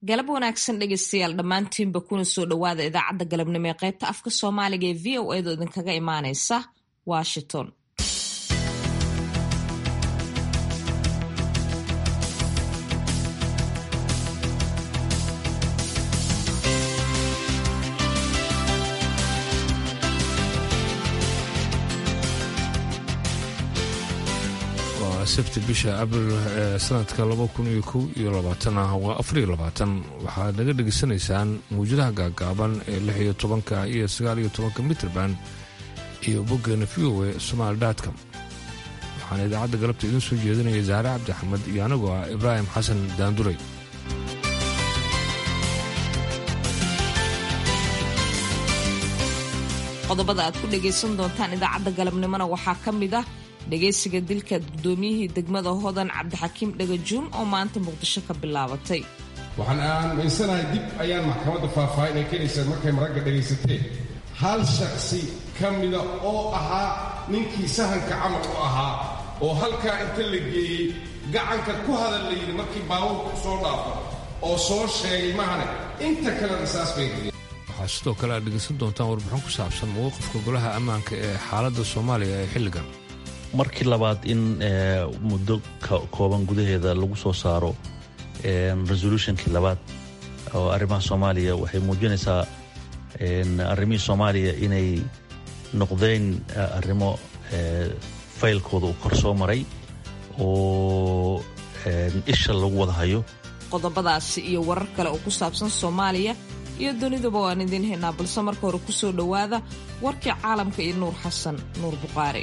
galab wanaagsan dhegeystayaal dhammaantiinba kuna soo dhowaada idaacadda galabnimo ee qaybta afka soomaaliga ee v o edo idinkaga imaaneysa washington waa sabti bisha abril ee sanadka laba kun iyo kow iyo labaatan ah waa afariyo labaatan waxaad naga dhegaysanaysaan mawjadaha gaagaaban ee lix iyo tobanka iyo sagaal iyo tobanka mitrband iyo boggeena v o e somaali dotcom waxaana idaacadda galabta idiin soo jeedinaya saare cabdi axmed iyo anigoo ah ibraahim xasan daanduray qodobada aad ku dhagaysan doontaan idaacadda galabnimona waxaa ka mid ah dhagaysiga dilka guddoomiyihii degmada hodan cabdixakiim dhagajuun oo maanta muqdisho ka bilaabatay waxaan aaminsanahay dib ayaan maxkamadda faahfaahin ay keenaysaa markay maragga dhegaysateen hal shaksi ka mida oo ahaa ninkii sahanka camal u ahaa oo halkaa inta la geeyey gacanka ku hadal la yidhi markii baabuurku soo dhaafo oo soo sheegay mahane inta kalena saas bay geliyeen waxaa sidoo kale aad dhegaysan doontaan warbixin ku saabsan mowqifka golaha ammaanka ee xaaladda soomaaliya ee xilligan markii labaad in muddo kooban gudaheeda lagu soo saaro resolutionkii labaad oo arrimaha soomaaliya waxay muujinaysaa arrimihii soomaaliya inay noqdeen arrimo faylkooda uu kor soo maray oo isha lagu wada hayo qodobadaasi iyo warar kale oo ku saabsan soomaaliya iyo dunidaba waan idiin haynaa balse marka hore ku soo dhowaada warkii caalamka iyo nuur xasan nuur buqaari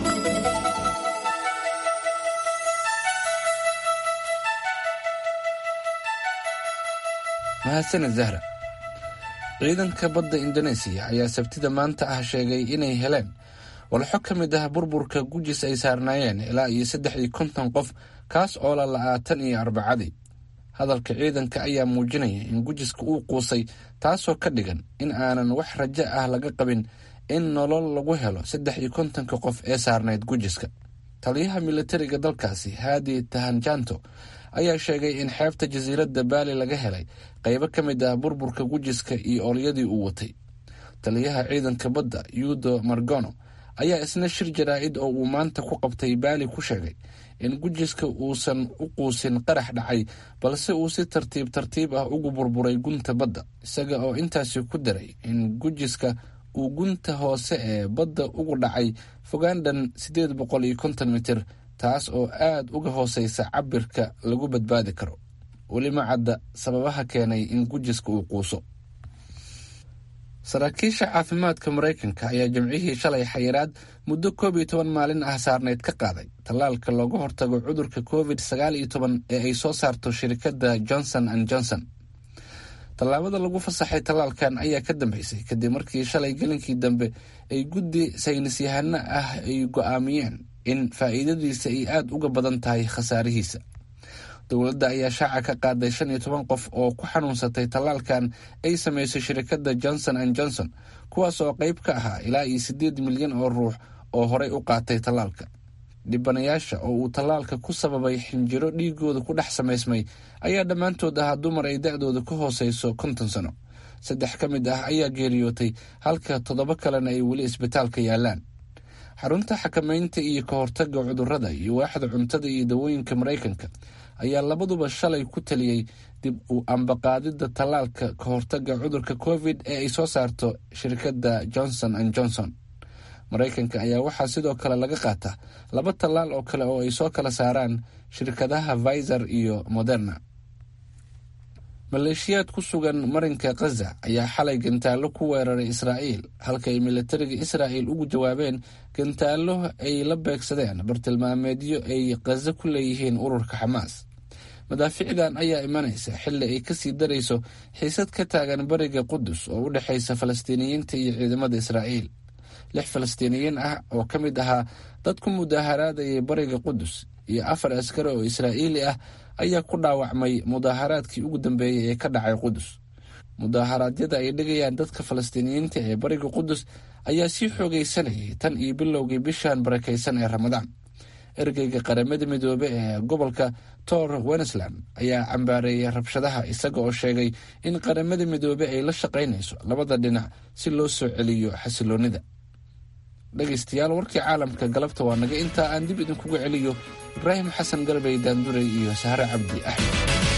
mahadsaned zahra ciidanka badda indoneesiya ayaa sabtida maanta ah sheegay inay heleen walxo ka mid ah burburka gujis ay saarnaayeen ilaa iyo saddex iyo konton qof kaas oo la la'aatan iyo arbacadii hadalka ciidanka ayaa muujinaya in gujiska uu quusay taasoo ka dhigan in aanan wax rajo ah laga qabin in nolol lagu helo saddex iyo kontonka qof ee saarnayd gujiska taliyaha militariga dalkaasi haadi tahanjanto ayaa sheegay in xeebta jasiiradda baali laga helay qaybo ka mid ah burburka gujiska iyo oolyadii uu watay taliyaha ciidanka badda yudo margono ayaa isna shir jaraa'id oo uu maanta ku qabtay baali ku sheegay in gujiska uusan u quusin qarax dhacay balse uu si tartiib tartiib ah ugu burburay gunta badda isaga oo intaasi ku daray in gujiska uu gunta hoose ee badda ugu dhacay fogaandhan siddeed boqol iyo konton mitir taas oo aad uga hooseysa cabirka lagu badbaadi karo weli ma cadda sababaha keenay in gujiska uu quuso saraakiisha caafimaadka maraykanka ayaa jimcihii shalay xayiraad muddo koob iyo toban maalin ah saarneyd ka qaaday tallaalka looga hortago cudurka covid sagaal iyo toban ee ay soo saarto shirikadda johnson and johnson tallaabada lagu fasaxay tallaalkan ayaa ka dambeysay kadib markii shalay gelinkii dambe ay guddi saynisyahano ah ay go'aamiyeen in faa'iidadiisa ay aada uga badan tahay khasaarihiisa dowladda ayaa shaaca ka qaaday shan iyo toban qof oo ku xanuunsatay tallaalkan ay samaysay shirikadda johnson and johnson kuwaas oo qayb ka ahaa ilaa iyo siddeed milyan oo ruux oo horey u qaatay tallaalka dhibanayaasha oo uu tallaalka ku sababay xinjiro dhiigooda ku dhex samaysmay ayaa dhammaantood ahaa dumar ay da-dooda ka hooseyso konton sano saddex ka mid ah ayaa geeriyootay halka toddoba kalena ay weli isbitaalka yaalaan xarunta xakamaynta iyo ka hortagga cudurrada iyo waaxda cuntada iyo dawooyinka maraykanka ayaa labaduba shalay ku taliyey dib u ambaqaadidda tallaalka ka hortagga cudurka covid ee ay soo saarto shirkadda johnson and johnson maraykanka ayaa waxaa sidoo kale laga qaataa laba tallaal oo kale oo ay soo kala saaraan shirkadaha viser iyo moderna maleeshiyaad ku sugan marinka khaza ayaa xalay gantaallo ku weeraray israa'iil halka ay militariga israa'il ugu jawaabeen gantaallo ay la beegsadeen bartilmaameedyo ay khaza ku leeyihiin ururka xamaas madaaficdan ayaa imanaysa xilli ay kasii darayso xiisad ka taagan bariga qudus oo u dhexaysa falastiiniyiinta iyo ciidamada israa'iil lix falastiiniyiin ah oo ka mid ahaa dad ku mudaaharaadayay bariga qudus iyo afar askari oo israa'iili ah ayaa ku dhaawacmay mudaaharaadkii ugu dambeeyey ee ka dhacay qudus mudaaharaadyada ay dhigayaan dadka falastiiniyiinta ee bariga qudus ayaa sii xoogaysanayay tan iyo bilowgii bishan barakaysan ee ramadaan ergeyga qaramada midoobe ee gobolka tor wenesland ayaa cambaareeyay rabshadaha isaga oo sheegay in qaramada midoobe ay la shaqaynayso labada dhinac si loo soo celiyo xasiloonida dhegaystayaal warkii caalamka galabta waa naga intaa aan dib idinkugu celiyo ibraahim xasan galbey daanduray iyo sahre cabdi axmed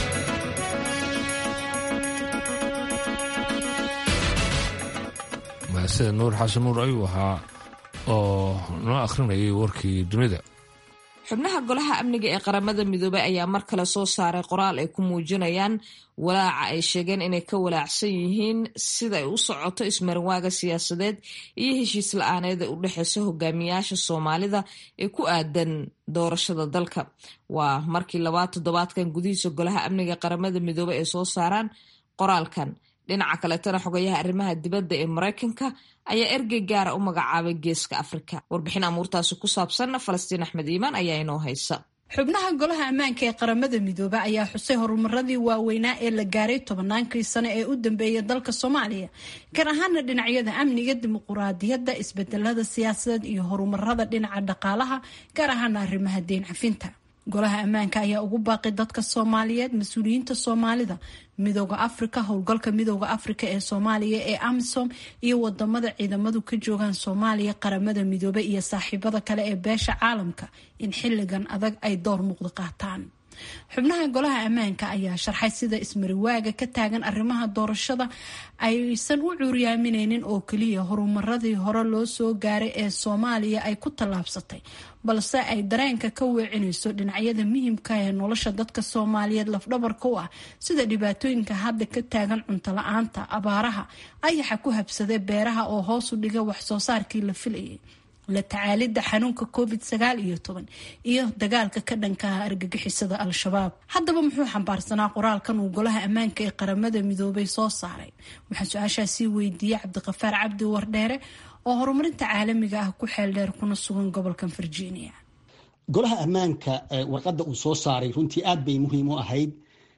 mahasida nuur xasan nuur ayuu ahaa oo noo akhrinayay warkii dunida xubnaha golaha amniga ee qaramada midoobey ayaa mar kale soo saaray qoraal ay ku muujinayaan walaaca ay sheegeen inay ka walaacsan yihiin sida ay u socoto ismarinwaaga siyaasadeed iyo heshiis la-aaneed ee u dhexeysa hogaamiyaasha soomaalida ee ku aadan doorashada dalka waa markii labaad toddobaadkan gudihiisa golaha amniga qaramada midoobey ay soo saaraan qoraalkan dhinaca kaleetana xogayaha arrimaha dibadda ee maraykanka ayaa ergey gaara u magacaabay geeska afrika warbixin amuurtaasi ku saabsan falastiin axmed iimaan ayaa inoo haysa xubnaha golaha ammaanka ee qaramada midoobe ayaa xusay horumaradii waaweynaa ee la gaaray tobannaankii sano ee u dambeeyay dalka soomaaliya gaar ahaana dhinacyada amniga dimuquraadiyadda isbedelada siyaasadeed iyo horumarada dhinaca dhaqaalaha gaar ahaana arrimaha deen cafinta golaha ammaanka ayaa ugu baaqay dadka soomaaliyeed mas-uuliyiinta soomaalida midooda afrika howlgalka midooda afrika ee soomaaliya ee amisom iyo wadamada ciidamadu ka joogaan soomaaliya qaramada midoobe iyo saaxiibada kale ee beesha caalamka in xilligan adag ay door muuqda qaataan xubnaha golaha ammaanka ayaa sharxay sida ismariwaaga ka taagan arrimaha doorashada aysan u cuuryaamineynin oo keliya horumaradii hore loo soo gaaray ee soomaaliya ay ku tallaabsatay balse ay dareenka ka weecinayso dhinacyada muhiimka ee nolosha dadka soomaaliyeed lafdhabarka u ah sida dhibaatooyinka hadda ka taagan cunto la-aanta abaaraha ayaxa ku habsaday beeraha oo hoos u dhiga waxsoo saarkii la filayay la tacaalidda xanuunka covid sagaal iyo toban iyo dagaalka ka dhankaha argagixisada al-shabaab haddaba muxuu xambaarsanaa qoraalkan uu golaha ammaanka ee qaramada midoobay soo saaray waxaa su-aashaasii weydiiyey cabdiqafaar cabdi wardheere oo horumarinta caalamiga ah ku xeel dheer kuna sugan gobolkan virginia golaha ammaanka warqadda uu soo saaray runtii aad bay muhiim u ahayd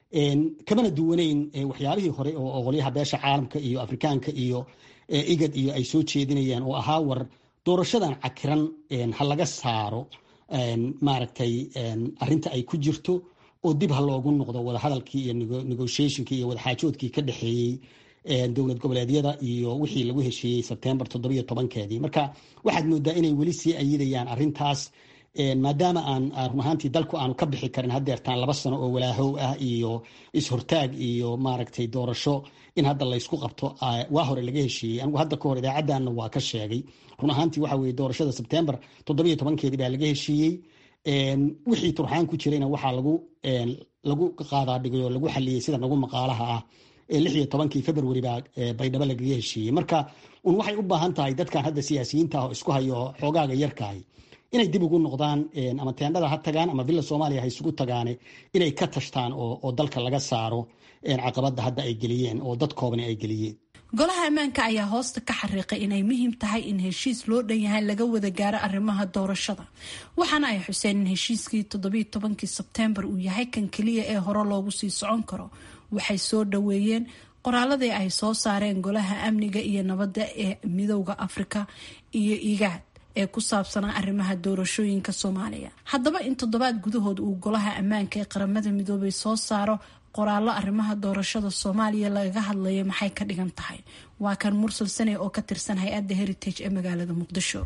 kamana duwaneyn waxyaabihii hore oo qolyaha beesha caalamka iyo afrikaanka iyo igad iyo ay soo jeedinayaan oo ahaa war doorashadan cakiran ha laga saaro maaragtay arinta ay ku jirto oo dib ha loogu noqdo wadahadalkii iyo negotiationkii iyo wadaxaajoodkii ka dhexeeyey dowlad goboleedyada iyo wixii lagu heshiiyey sebtembar toddobiyo tobankeedii marka waxaad moodaa inay weli sii ayidayaan arintaas maadaama aan run ahaantii dalku aanu ka bixi karin hadeertaan laba sano oo walaahow ah iyo is-hortaag iyo maaragtay doorasho in hadda laysku qabto waa hore laga heshiiyey anigu hadda kahor idaacadanna waa ka sheegay run ahaantii waxa weye doorashada sebtembar toddobiyo tobankeedii baa laga heshiiyey wixii turxaan ku jirayna waxaa lagu lagu qaadaa dhigay oo lagu xaliyey sida nagu maqaalaha ah lix iyo tobankii february baa baydhabo lagaga heshiiyey marka un waxay u baahan tahay dadkan hadda siyaasiyiinta ah oo isku hayo xoogaaga yarkahay inay dib ugu noqdaan ama teendhada ha tagaan ama villa soomaaliya ha isugu tagaane inay ka tashtaan oo dalka laga saaro caqabada hadda ay geliyeen oo dad koobani ay geliyeen golaha ammaanka ayaa hoosta ka xariiqay inay muhiim tahay in heshiis loo dhan yahay laga wada gaaro arrimaha doorashada waxaana ay xuseen in heshiiskii toddobiyo tobankii sebtembar uu yahay kan keliya ee hore loogu sii socon karo waxay soo dhaweeyeen qoraaladii ay soo saareen golaha amniga iyo nabadda ee midowda afrika iyo igaad ee ku saabsanaa arrimaha doorashooyinka soomaaliya haddaba in toddobaad gudahood uu golaha ammaanka ee qaramada midoobay soo saaro qoraallo arrimaha doorashada soomaaliya lagaga hadlayo maxay ka dhigan tahay waa kan mursal sane oo ka tirsan hay-adda heritage ee magaalada muqdisho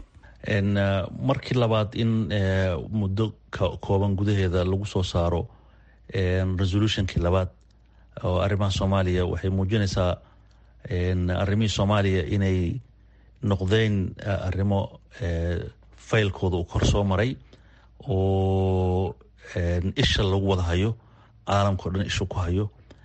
markii labaad in muddo kooban gudaheeda lagu soo saaro resolutionkii labaad oo arrimaha soomaaliya waxay muujinaysaa arrimihii soomaaliya inay noqdeen arrimo faylkooda uu kor soo maray oo isha lagu wada hayo caalamka o dhan isha ku hayo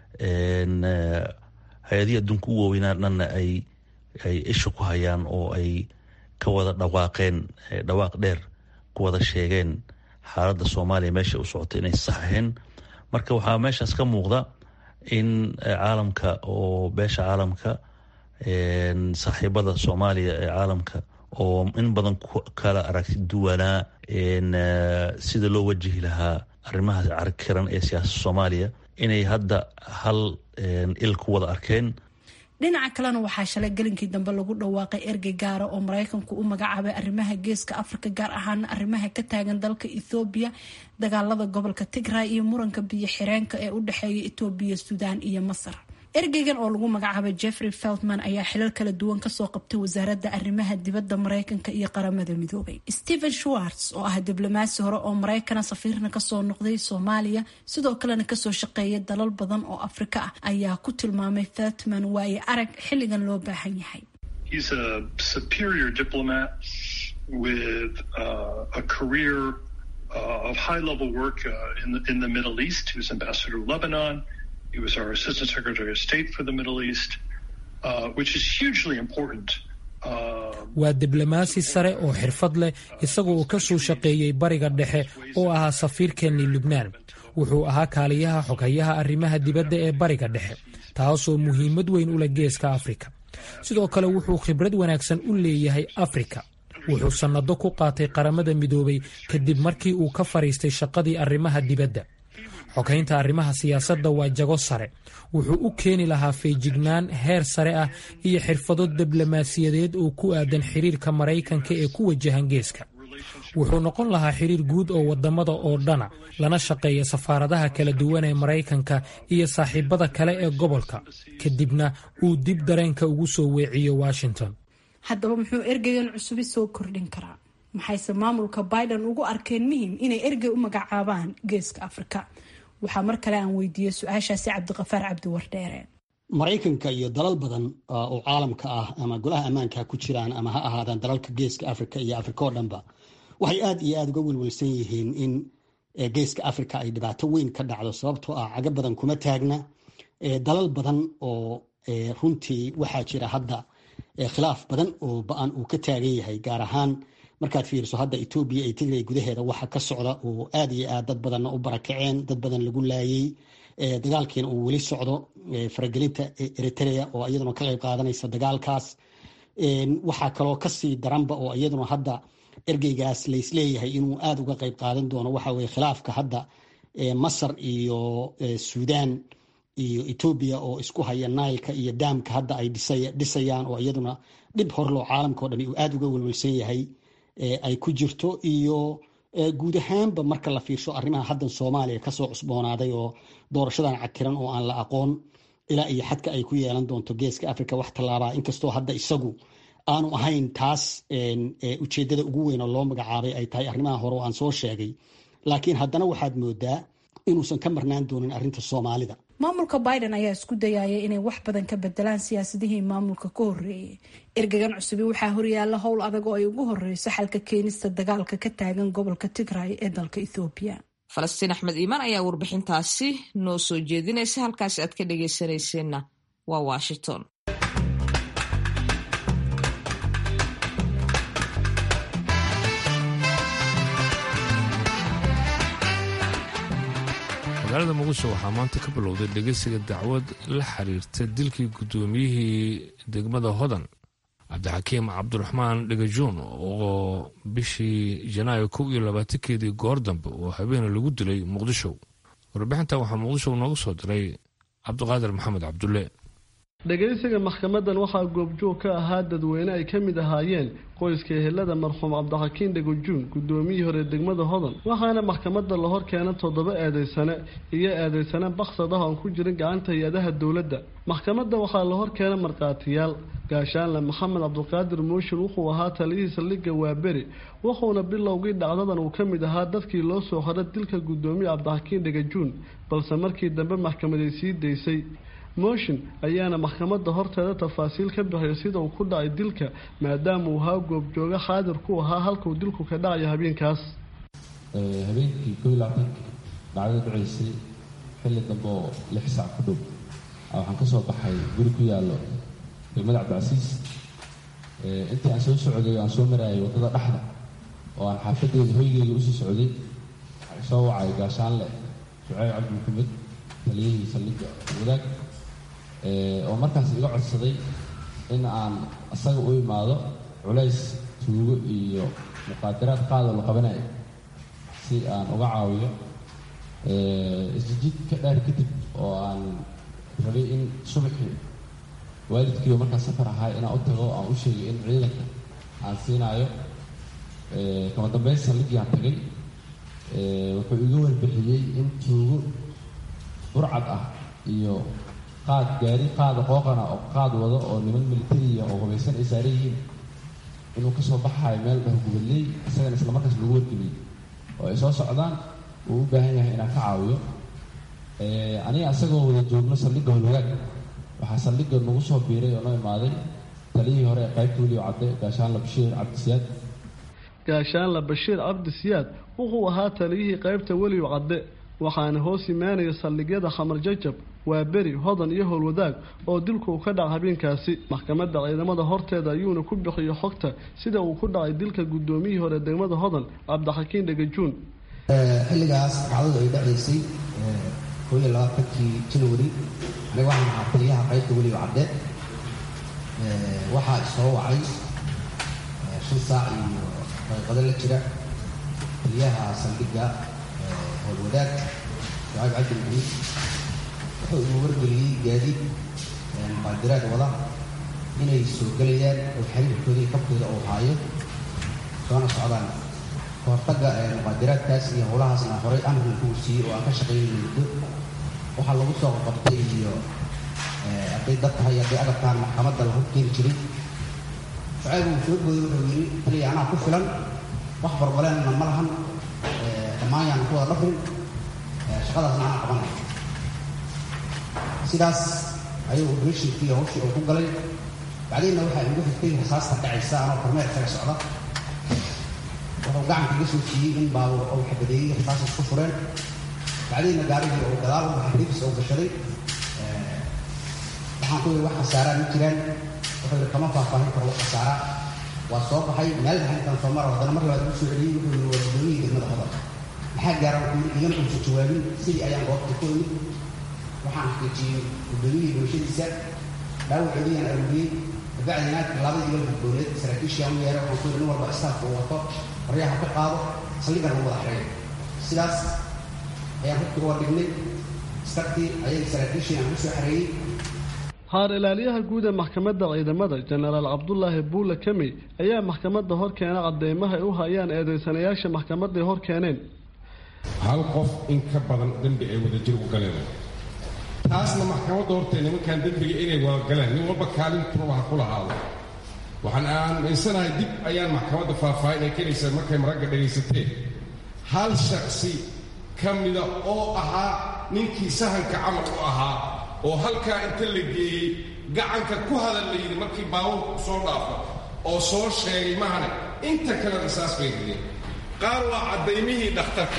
hay-adihii adduunka u waaweynaa dhanna ay ay isha ku hayaan oo ay ka wada dhawaaqeen dhawaaq dheer ku wada sheegeen xaaladda soomaaliya meesha u socota inay sax ahayn marka waxaa meeshaas ka muuqda in caalamka oo beesha caalamka saaxiibada soomaaliya ee caalamka oo in badan kala aragti duwanaa sida loo wajihi lahaa arrimaha carkiran ee siyaasada soomaaliya inay hadda hal il ku wada arkeen dhinaca kalena waxaa shalay gelinkii dambe lagu dhawaaqay ergey gaara oo maraykanku u magacaabay arrimaha geeska afrika gaar ahaana arrimaha ka taagan dalka ethoobiya dagaalada gobolka tigray iyo muranka biyo xireenka ee u dhexeeya etoobiya suudaan iyo masar ergeygan oo lagu magacaabay jeffrey feltman ayaa xilal kala duwan kasoo qabtay wasaaradda arrimaha dibadda maraykanka iyo qaramada midoobay stephen schwartz oo ah diblomaasi hore oo maraykana safiirna kasoo noqday soomaaliya sidoo kalena kasoo shaqeeyay dalal badan oo afrika ah ayaa ku tilmaamay feltman waaye arag xilligan loo baahan yahay He was our Assistant Secretary of State for the Middle East, uh, which is hugely important. waa diblomaasi sare oo xirfad leh isaga oo ka soo shaqeeyey bariga dhexe oo ahaa safiirkeennii lubnaan wuxuu ahaa kaaliyaha xoghayaha arrimaha dibadda ee bariga dhexe taasoo muhiimad weyn u leh geeska afrika sidoo kale wuxuu khibrad wanaagsan u leeyahay afrika wuxuu sannado ku qaatay qaramada midoobay kadib markii uu ka fadhiistay shaqadii arrimaha dibadda xoghaynta arrimaha siyaasadda waa jago sare wuxuu u keeni lahaa feejignaan heer sare ah iyo xirfado diblomaasiyadeed oo ku aadan xiriirka maraykanka ee ku wajahan geeska wuxuu noqon lahaa xiriir guud oo waddamada oo dhana lana shaqeeya safaaradaha kala duwan ee maraykanka iyo saaxiibada kale ee gobolka kadibna uu dib dareenka ugu soo weeciyo washington haddaba muxuu ergeygan cusubi soo kordhin karaa maxayse maamulka biden ugu arkeen muhim inay ergey u magacaabaan geeska afrika waxaa mar kale aan weydiiyey su-aashaasi cabdiqafaar cabdiwardheere maraykanka iyo dalal badan oo caalamka ah ama golaha ammaanka ha ku jiraan ama ha ahaadaan dalalka geeska afrika iyo afrika oo dhanba waxay aada iyo aada uga welwelsan yihiin in geeska afrika ay dhibaato weyn ka dhacdo sababtoo ah cago badan kuma taagna dalal badan oo runtii waxaa jira hadda khilaaf badan oo ba-an uu ka taagan yahay gaar ahaan markaad fiiriso hadda etoobiya iyo tigray gudaheeda waxa ka socda oo aada iyo aad dad badanna u barakaceen dad badan lagu laayay dagaalkiina uu weli socdo faragelinta eritrea oo iyaduna ka qayb qaadanaysa dagaalkaas waxaa kaloo kasii daranba oo iyaduna hadda ergeygaas laysleeyahay inuu aada uga qayb qaadan doono waxa weye khilaafka hadda masar iyo suudaan iyo etoobiya oo isku haya nailka iyo daamka hadda ay dhisayaan oo iyaduna dhib horloo caalamkao dhami uu aada uga welwelsan yahay ay ku jirto iyo guud ahaanba marka la fiirsho arrimaha haddan soomaaliya kasoo cusboonaaday oo doorashadan cakiran oo aan la aqoon ilaa iyo xadka ay ku yeelan doonto geeska africa wax tallaabaa inkastoo hadda isagu aanu ahayn taas ujeedada ugu weyn oo loo magacaabay ay tahay arrimaha hore oo aan soo sheegay laakiin haddana waxaad moodaa inuusan ka marnaan doonin arrinta soomaalida maamulka biden ayaa isku dayaya inay wax badan ka bedelaan siyaasadihii maamulka ka horeeyay ergegan cusubi waxaa horyaala howl adag oo ay ugu horeyso xalka keenista dagaalka ka taagan gobolka tigray ee dalka ethoobiya falastiin axmed iimaan ayaa warbixintaasi noo soo jeedinaysa halkaasi aad ka dhageysanayseena waa washington magaalada muqdisho waxaa maanta ka bilowday dhegeysiga dacwad la xiriirta dilkii guddoomiyihii degmada hodan cabdixakiim cabdiraxmaan dhegajoon oo bishii janaayo kow iyo labaatankeedii goor dambe oo habeena lagu dilay muqdisho warbixintan waxaa muqdisho nooga soo diray cabdiqaadir maxamed cabdulle dhegaysiga maxkamadan waxaa goobjoog ka ahaa dadweyne ay ka mid ahaayeen qoyska ehelada marxuum cabdixakiin dhegojuun guddoomiyihii hore degmada hodan waxaana maxkamadda la hor keena toddoba eedeysane iyo eedeysane baksad ah oon ku jirin gacanta hay-adaha dowladda maxkamadda waxaa la hor keena markhaatiyaal gaashaanle maxamed cabdulqaadir mooshin wuxuu ahaa taliyihii saldhigga waaberi wuxuuna bilowgii dhacdadan uu ka mid ahaa dadkii loo soo xora dilka guddoomiye cabdixakiin dhegajuun balse markii dambe maxkamaday sii daysay mooshin ayaana maxkamadda horteeda tafaasiil ka bixiyay sida uu ku dhacay dilka maadaama uu ahaa goobjooga xaadir ku ahaa halkuu dilku ka dhacayo habeenkaas habeenkii koo iyo labaatanki dhacdada dhacaysay xilli dambe oo lix saac ku dhow waxaan ka soo baxay guri ku yaallo degmada cabdicasiis intii aan soo socday aan soo maraayay waddada dhexda oo aan xaafadeeda hoygeyga usii socday waxay soo wacay gaashaanle shuceyb cabdi maxamed taliyihii saldhigga wadaag oo markaas iga codsaday in aan isaga u imaado culays tuugo iyo muqaadaraad qaadoo la qabanayo si aan uga caawiyo isjijid ka dhaar kadib oo aan rabay in subaxii waalidkiiba markaa safar ahaa inaan u tago aan u sheegay in ciidanka aan siinaayo kama dambeyn saldhigii aan tagay wuxuu iga warbixiyey in tuugo burcad ah iyo qaad gaari qaada qooqana oo qaad wado oo niman militariya oo hubaysan ay saaran yihiin inuu kasoo baxayo meel dhaho gubadley isagana isla markaas lagu wargeliyey oo ay soo socdaan uu u baahan yahay inaan ka caawiyo aniga isagoo wada joogno saldhigga holwagaag waxaa saldhigga nagu soo biiray oo noo imaaday taliyihii hore ee qaybta weliyo cadde gaashaanla bashiir cabdisiyaad gaashaanla bashiir cabdisiyaad wuxuu ahaa taliyihii qaybta weliyo cadde waxaana hoos imaanaya saldhigyada khamar jajab waa beri hodan iyo howlwadaag oo dilku uu ka dhaca habeenkaasi maxkamadda ciidamada horteeda ayuuna ku bixiyo xogta sida uu ku dhacay dilka guddoomiyihii hore degmada hodan cabdixakiin dhegajuun xilligaas dhacdadu ay dhacaysay koo iyo labaatankii janwari aniga waxaan ahaa taliyaha qaybta weliba cadde waxaa isoo wacay shan saac iyo daqiiqado la jira taliyaha saldhigga howlwadaag shucayb cabdi maxamuud wuxuu igu wargeliyey gaadiid muqaadiraad wada inay soo gelayaan oo xiriirkooda iyo kabkooda uu haayo soona socdaan kahortagga muqaadiraadkaas iyo howlahaasna horay amrin kuu siiyey oo aan ka shaqaynayna muddo waxaa lagu soo qabtay iyo hadday dad tahay hadday agabkaan maxkamadda la horkeeni jiray shucayb uu soo gooyey wuxuu yidhi taliya anaa ku filan wax barbaleenna ma lahan dhammaan yaan ku wada dhafrin shaqadaasna anaa qabanay sidaas ayuu operatinkii hawshii uu ku galay bacdeenna waxaa igu xigtay rasaasta dhacaysa anoo kormeer kaga socda wuxuu gacanka iga soo siiyey in baabuur uu xabadeeyey rasaasas ku fureen bacdeenna gaarigii uu gadaal u baxay ribs uu gashaday waxaan ku yidhi wax khasaaraa ma jiraan wuxuu yidhi kama faahfaahin karo wax khasaaraa waa soo baxay meel baxay intaan soo maro haddana mar labaad ugu soo celiyey wuxuu yidhi waa guddoomiyihii degmada hodan maxaa gaara wuxuu yidhi igana uusa jawaabin sidii ayaan goobta ku imid waxaan xaqiijiyey guddoomiyihii bulshadiisa dhaawacoodiyaan arooriyey kabacdina labadii ila gudbooneed saraakiishii aan u yeeray waxaan ku yidhi nin walba istaafka uu wato qoryaha ka qaado saldhiggan lagu wada xidhay sidaas ayaan hubkii uga dhignay istartii ayagii saraakiishii aan ku soo xareeyey haar ilaaliyaha guud ee maxkamadda ciidamada jenaraal cabdulaahi buule kamey ayaa maxkamadda hor keena cadeymaha ay u hayaan eedeysanayaasha maxkamadday hor keeneen hal qof in ka badan dembi ay wadajir u galeen taasna maxkamadda hortee nimankan dembiga inay wada galeen nin walba kaalintuba ha ku lahaado waxaan aaminsanahay dib ayaan maxkamadda faahfaahin ay keenaysaa markay maragga dhegaysateen hal shaksi ka mida oo ahaa ninkii sahanka camal u ahaa oo halkaa inta la geeyey gacanka ku hadal la yidhi markii baabuurku soo dhaafo oo soo sheegay mahane inta kale risaas bay geliyeen qaar waa caddaymihii dhakhtarka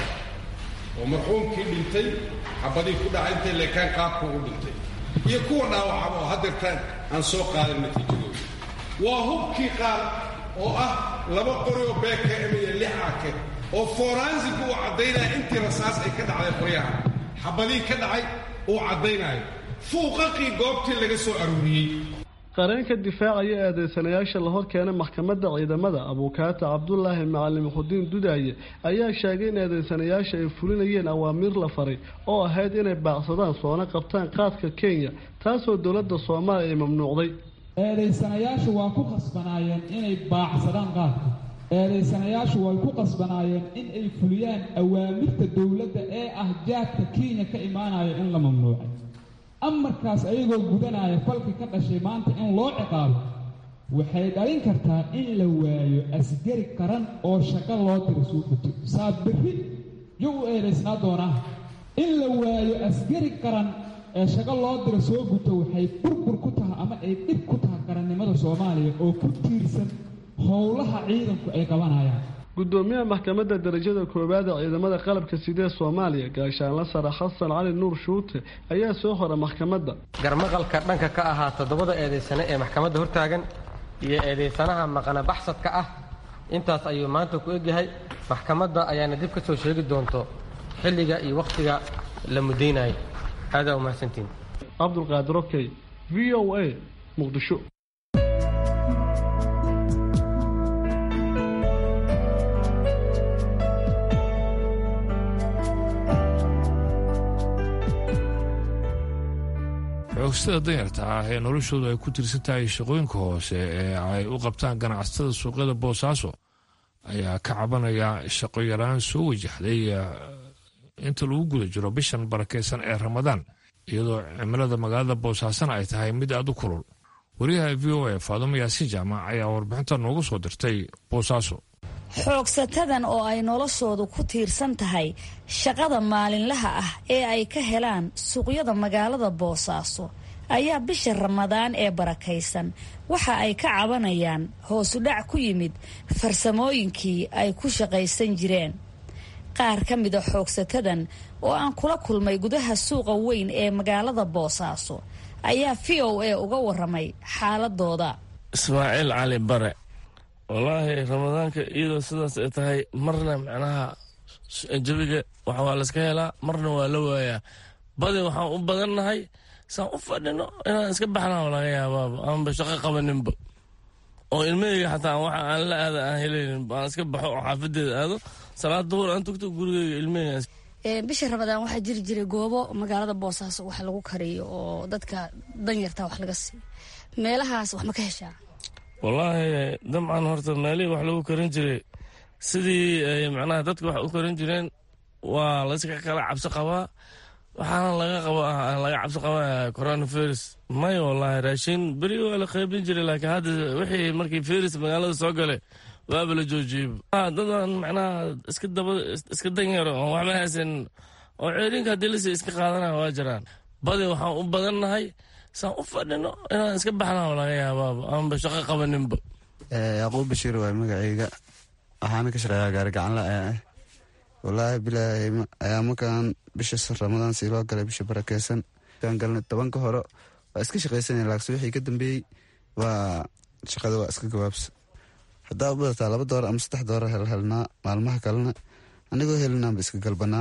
oo marxuumkii dhintay xabadii ku dhacay intay leekaan qaabkuu u dhintay iyo kuwa dhaawacaba oo haddeertaan aan soo qaadan natiijadooda waa hubkii qaar oo ah laba qori oo bkm iyo lix ake oo foransigu uu caddaynaya intii rasaas ay ka dhacday qoryaha xabadii ka dhacay uu caddaynayo fuuqaqii goobtii laga soo aruuriyey qareenka difaacaya eedeysanayaasha la hor keenay maxkamadda ciidamada abuukaata cabdulaahi macalin xudiin dudaaye ayaa sheegay in eedeysanayaasha ay fulinayeen awaamiir la faray oo ahayd inay baacsadaan soona qabtaan qaadka kenya taasoo dowladda soomaaliya ay mamnuucday eedeysanayaashu waa ku qasbanaayeen inay baacsadaan qaadka eedeysanayaashu way ku qasbanaayeen in ay fuliyaan awaamirta dowladda ee ah jaadka kenya ka imaanaya in la mamnuucay amarkaas ayagoo gudanaya falka ka dhashay maanta in loo ciqaabo waxay dhalin kartaa in la waayo asgari qaran oo shaqo loo diro soo guto saa berri yo u eedaysnaa doonaa in la waayo asgari qaran ee shaqo loo diro soo guto waxay burbur ku tahay ama ay dhib ku tahay qarannimada soomaaliya oo ku tiirsan howlaha ciidanku ay qabanayaan gudoomiyaha maxkamadda darajada koowaad ee ciidamada qalabka sidee soomaaliya gaashaanla sare xasan cali nuur shuute ayaa soo hora maxkamadda garmaqalka dhanka ka ahaa toddobada eedaysane ee maxkamadda hortaagan iyo eedaysanaha maqana baxsadka ah intaas ayuu maanta ku egyahay maxkamadda ayaana dib ka soo sheegi doonto xilliga iyo wakhtiga la mudaynayo aadaa umahadsantiin cabdulqaadir okey v o a muqdisho xoogstada danyarta ah ee noloshoodu ay ku tirsan tahay shaqooyinka hoose ee ay u qabtaan ganacsatada suuqyada boosaaso ayaa ka cabanaya shaqo yaraan soo wajahday inta lagu guda jiro bishan barakeysan ee ramadaan iyadoo cimilada magaalada boosaasana ay tahay mid aad u kulul wariyaha v o a faadumo yaasiin jaamac ayaa warbixinta noogu soo dirtay boosaaso xoogsatadan oo ay noloshoodu ku tiirsan tahay shaqada maalinlaha ah ee ay ka helaan suuqyada magaalada boosaaso ayaa bisha ramadaan ee barakaysan waxa ay ka cabanayaan hoosudhac ku yimid farsamooyinkii ay ku shaqaysan jireen qaar ka mida xoogsatadan oo aan kula kulmay gudaha suuqa weyn ee magaalada boosaaso ayaa v o a uga waramay xaaladooda ismaaciil cali bare wallaahi ramadaanka iyadoo sidaas ay tahay marna macnaha jabiga wax waa layska helaa marna waa la waayaa badi waxaan u badannahay saan u fadhino inaan iska baxnaa laga yaabaaba aanba shaqo qabaninba oo ilmaheyga xataa waxa aan la aada aan helaynin aan iska baxo oo xaafadeeda aado salaad duhur aan tugto gurigeyga ilmaheyga bisha ramadaan waxaa jiri jiray goobo magaalada boosaaso wax lagu kariyo oo dadka danyarta wax laga siiyo meelahaas wax ma ka heshaa wallaahi dabcan horta meelihii wax lagu karin jiray sidii ay macnaha dadka wax u karin jireen waa layska kala cabsi qabaa waxaana laga qaba laga cabsi qabaa coronavirus may wallaahi raashin beri waa la qaybin jiray laakiin hadda wixii markii virus magaalada soo galay waaba la joojiyey dadan macnaha iska daba iska danyaro oo waxba haysan oo ceerinka haddii lasii iska qaadanaya waa jiraan badi waxaan u badannahay saan u fadhino inaan iska baxnaa laga yaabaaba aanba shaqo qabaninba yacquub bashiir waay magacayga waxaana ka shaqeeyaa gaari gacanla ah wallaahi bilaahi ayaa markaan bisha ramadaan sii loo galay bisha barakeysan kaan galnay tobanka hore waa iska shaqaysanaya laakse wixii ka dambeeyey waa shaqada waa iska gabaabsa haddaa u badataa laba doolar ama saddex doolar helhelnaa maalmaha kalena anigoo helinaanba iska galbanaa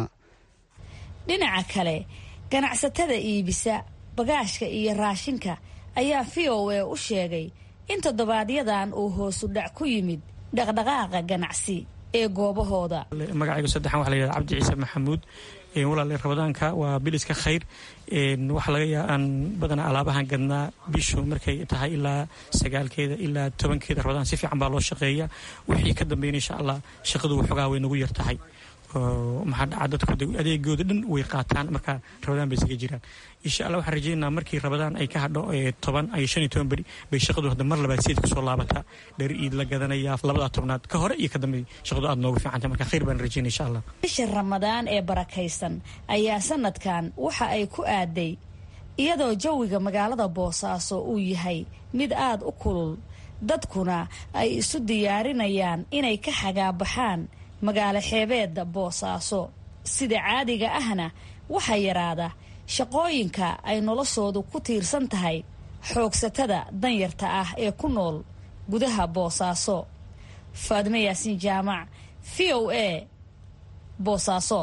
dhinaca kale ganacsatada iibisa bagaashka iyo raashinka ayaa v o a u sheegay in toddobaadyadan uu hoosu dhac ku yimid dhaqdhaqaaqa ganacsi ee goobahooda magacaygu saddexan waxa la yidhahda cabdi ciise maxamuud walaale ramadaanka waa biliska khayr waxaa laga yaa aan badanaa alaabahan gadnaa bishu markay tahay ilaa sagaalkeeda ilaa tobankeeda ramadaan si fiican baa loo shaqeeya wixii ka dambeyn insha allah shaqadu waxoogaa way nagu yar tahay maxaa dhaca dadku adeegooda dhan way qaataan marka rabadaan bay isaga jiraan insha allah waxaan rajeynaa markii rabadaan ay ka hadho toban ay shan iyo toban beri bay shaqadu hadda mar labaad seed kusoo laabataa dhar iid la gadanaya labadaa tobnaad ka hore iyo ka dambe shaqadu aad noogu fiicantay marka khayr baan rajeynaya insha allah bisha ramadaan ee barakaysan ayaa sanadkan waxa ay ku aaday iyadoo jawiga magaalada boosaaso uu yahay mid aad u kulul dadkuna ay isu diyaarinayaan inay ka xagaabaxaan magaalo xeebeedda boosaaso sida caadiga ahna waxaa yaraada shaqooyinka ay noloshoodu ku tiirsan tahay xoogsatada danyarta ah ee ku nool gudaha boosaaso faadime yaasiin jaamac v o a boosaaso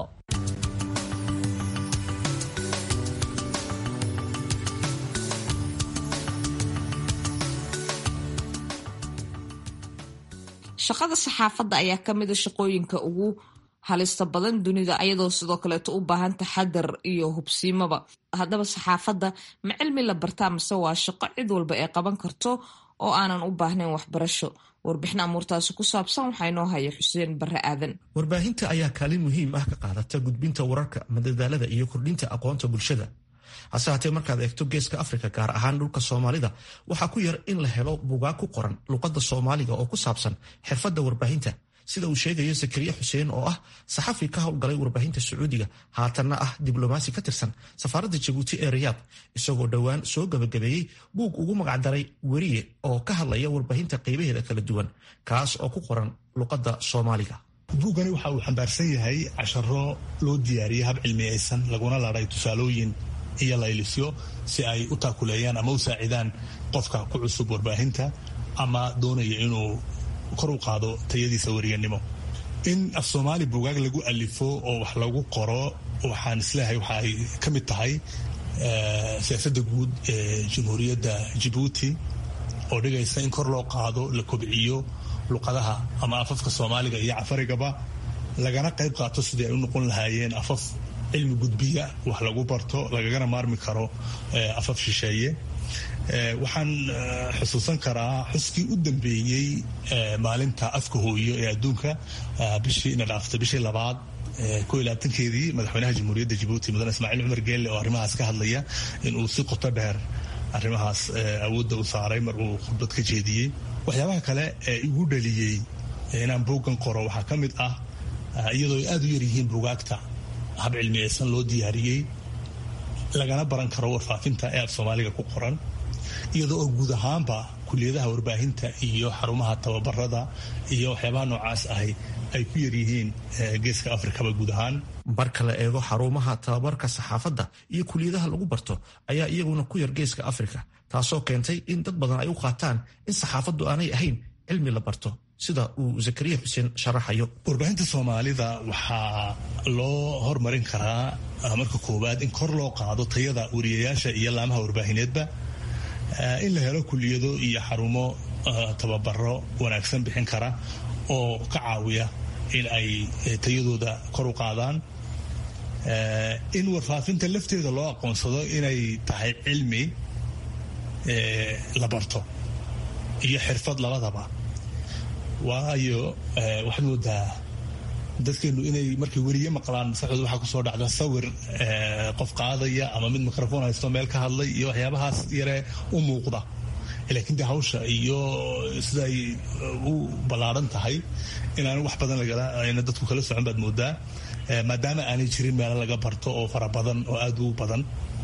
shaqada saxaafadda ayaa ka mida shaqooyinka ugu halista badan dunida ayadoo sidoo kaleeto u baahan taxadar iyo hubsiimaba haddaba saxaafadda ma cilmi la bartaa mase waa shaqo cid walba ay qaban karto oo aanan u baahnayn waxbarasho warbixin amuurtaasi ku saabsan waxaa inoo haya xuseen bare aadan warbaahinta ayaa kaalin muhiim ah ka qaadata gudbinta wararka madadaalada iyo kordhinta aqoonta bulshada hase haatee markaad eegto geeska afrika gaar ahaan dhulka soomaalida waxaa ku yar in la helo bugaag ku qoran luqadda soomaaliga oo ku saabsan xirfadda warbaahinta sida uu sheegayo zakariya xuseen oo ah saxafi ka howlgalay warbaahinta sacuudiga haatanna ah diblomaasi ka tirsan safaaradda jabuuti ee rayaad isagoo dhowaan soo gabagabeeyey buug ugu magacdaray weriye oo ka hadlaya warbaahinta qaybaheeda kala duwan kaas oo ku qoran luqadda soomaaliga buuggani waxa uu xambaarsan yahay casharo loo diyaariyey hab cilmiyeysan laguna laadhay tusaalooyin iyo laylisyo si ay u taakuleeyaan ama u saacidaan qofka ku cusub warbaahinta ama doonaya inuu kor u qaado tayadiisa weriyanimo in af soomaali buugaag lagu alifo oo wax lagu qoro waxaan isleeyahay waxa ay ka mid tahay siyaasadda guud ee jamhuuriyadda jabuuti oo dhigaysa in kor loo qaado la kobciyo luqadaha ama afafka soomaaliga iyo cafarigaba lagana qayb qaato sidii ay u noqon lahaayeen afaf cilmi gudbiya wax lagu barto lagagana maarmi karo afaf shisheeye waxaan xusuusan karaa xuskii u dambeeyey maalinta afka hooyo ee adduunka bishii ina dhaaftay bishii labaad ko iyo labaatankeedii madaxweynaha jamhuuriyadda jabuuti mudane ismaaciil cumar geelle oo arrimahaas ka hadlaya in uu si qoto dheer arrimahaas awoodda u saaray mar uu khudbad ka jeediyey waxyaabaha kale ee igu dhaliyey inaan buuggan qoro waxaa ka mid ah iyadoo ay aada u yaryihiin buugaagta hab cilmiyeysan loo diyaariyey lagana baran karo warfaafinta ee af soomaaliga ku qoran iyadoo oo guud ahaanba kuliyadaha warbaahinta iyo xarumaha tababarada iyo waxyaabaha noocaas ahi ay ku yaryihiin geeska afrikaba guud ahaan marka la eego xarumaha tababarka saxaafadda iyo kuliyadaha lagu barto ayaa iyaguna ku yar geeska afrika taasoo keentay in dad badan ay u qaataan in saxaafaddu aanay ahayn cilmi la barto sida uu zakariya xuseen sharaxayo warbaahinta soomaalida waxaa loo hormarin karaa marka koowaad in kor loo qaado tayada wariyayaasha iyo laamaha warbaahineedba in la helo kuliyado iyo xarumo tababaro wanaagsan bixin kara oo ka caawiya in ay tayadooda kor u qaadaan in warfaafinta lafteeda loo aqoonsado inay tahay cilmi la barto iyo xirfad labadaba waayo waxaad moodaa dadkeenu inay markay weriye maqlaan maskaxdooda waxaa kusoo dhacda sawir qof qaadaya ama mid microphone haysto meel ka hadlay iyo waxyaabahaas yare u muuqda laakiin de hawsha iyo sida ay u ballaaran tahay inaan wax badan lagala dadku kala socon baad moodaa maadaama aanay jirin meelo laga barto oo fara badan oo aada u badan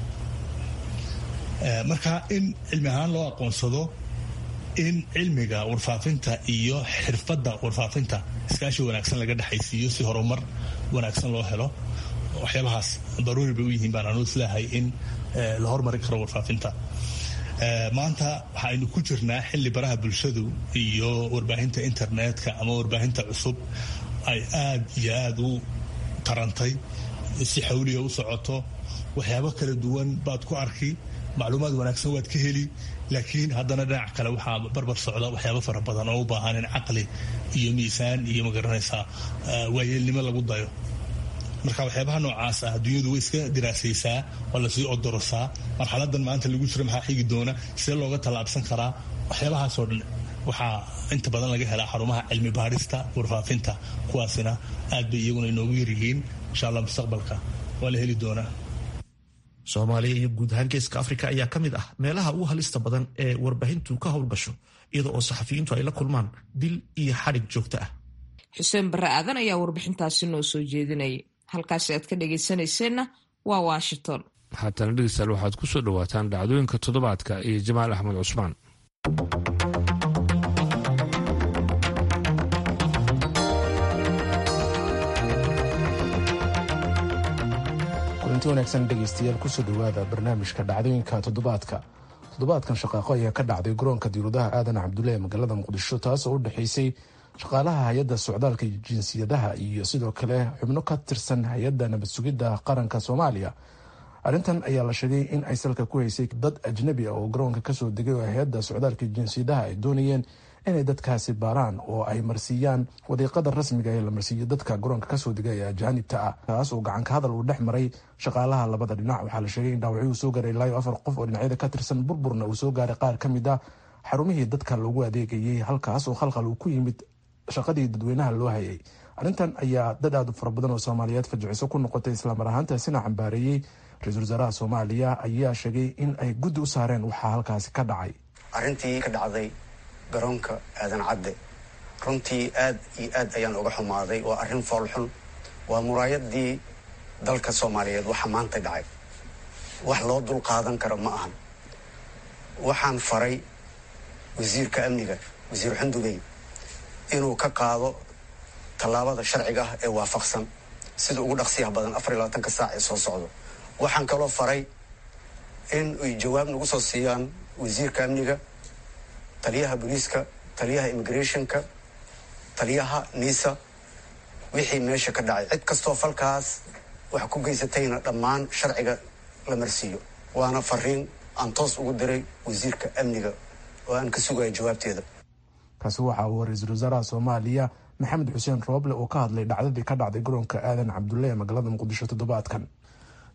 marka in cilmi ahaan loo aqoonsado in cilmiga warfaafinta iyo xirfadda warfaafinta iskaashi wanaagsan laga dhexaysiiyo si horumar wanaagsan loo helo waxyaabahaas daruuri bay u yihiin baan anu isleehay in la hormarin karo warfaafinta maanta waxaaynu ku jirnaa xilli baraha bulshadu iyo warbaahinta internetka ama warbaahinta cusub ay aad iyo aada u tarantay si xawliya u socoto waxyaabo kala duwan baad ku arki macluumaad wanaagsan waad ka heli laakiin haddana dhinac kale waxaa barbar socda waxyaabo fara badan oo u baahan in caqli iyo miisaan iyo magaranaysaa waayeelnimo lagu dayo marka waxyaabaha noocaas ah adduunyadu way iska diraasaysaa waa lasii odorosaa marxaladan maanta lagu jiro maxaa xigi doona see looga tallaabsan karaa waxyaabahaasoo dhan waxaa inta badan laga helaa xarumaha cilmi baadhista warfaafinta kuwaasina aad bay iyaguna inoogu yaryihiin insha allah mustaqbalka waa la heli doonaa soomaaliya iyo guud ahaan geeska afrika ayaa ka mid ah meelaha ugu halista badan ee warbaahintu ka howlgasho iyada oo saxafiyiintu ay la kulmaan dil iyo xadhig joogto ah xuseen barre aadan ayaa warbixintaasi noo soo jeedinayay halkaasi aad ka dhegaysanayseena waa washington haatana dhegeystayaal waxaad ku soo dhowaataan dhacdooyinka toddobaadka iyo jamaal axmed cusmaan kulanti wanaagsan dhegaystayaal kusoo dhowaada barnaamijka dhacdooyinka toddobaadka toddobaadkan shaqaaqo ayaa ka dhacday garoonka diirudaha aadan cabdulle ee magaalada muqdisho taasoo u dhexaysay shaqaalaha hay-adda socdaalka jinsiyadaha iyo sidoo kale xubno ka tirsan hay-adda nabad sugidda qaranka soomaaliya arrintan ayaa la sheegay in ay salka ku haysay dad ajnabi ah oo garoonka kasoo degay oo hay-adda socdaalka jinsiyadaha ay doonayeen inay dadkaasi baaraan oo ay marsiiyaan wadiiqada rasmiga ee la marsiiyo dadka garoonka kasoo degay ee ajaanibta ah taas oo gacanka hadal uu dhex maray shaqaalaha labada dhinac waxaa la sheegay in dhaawacyo uu soo gaaray ilaayo afar qof oo dhinacyada ka tirsan burburna uu soo gaaray qaar ka mid ah xarumihii dadka loogu adeegayay halkaas oo khalkhal uu ku yimid shaqadii dadweynaha loo hayay arrintan ayaa dad aad u fara badan oo soomaaliyeed fajiciso ku noqotay islaamar ahaantaasina cambaareeyey ra-iisul wasaaraha soomaaliya ayaa sheegay in ay guddi u saareen waxaa halkaasi ka dhacay arrintii ka dhacday garoonka aadan cadde runtii aad iyo aad ayaan uga xumaaday waa arrin foolxun waa muraayadii dalka soomaaliyeed waxa maanta dhacay wax loo dul qaadan karo ma ahan waxaan faray wasiirka amniga wasiir xundugey inuu ka qaado tallaabada sharciga ah ee waafaqsan sida ugu dhaqsiyaha badan afar iyo labaatanka saac ee soo socdo waxaan kaloo faray in ay jawaab nagu soo siiyaan wasiirka amniga taliyaha booliiska taliyaha immigrationka taliyaha nisa wixii meesha ka dhacay cid kastoo falkaas wax ku geysatayna dhammaan sharciga la marsiiyo waana fariin aan toos ugu diray wasiirka amniga oo aan ka sugaya jawaabteeda kaasi waxa uu ra-iisul wasaaraha soomaaliya maxamed xuseen rooble oo ka hadlay dhacdadii ka dhacday garoonka aadan cabdulle ee magaalada muqdisho toddobaadkan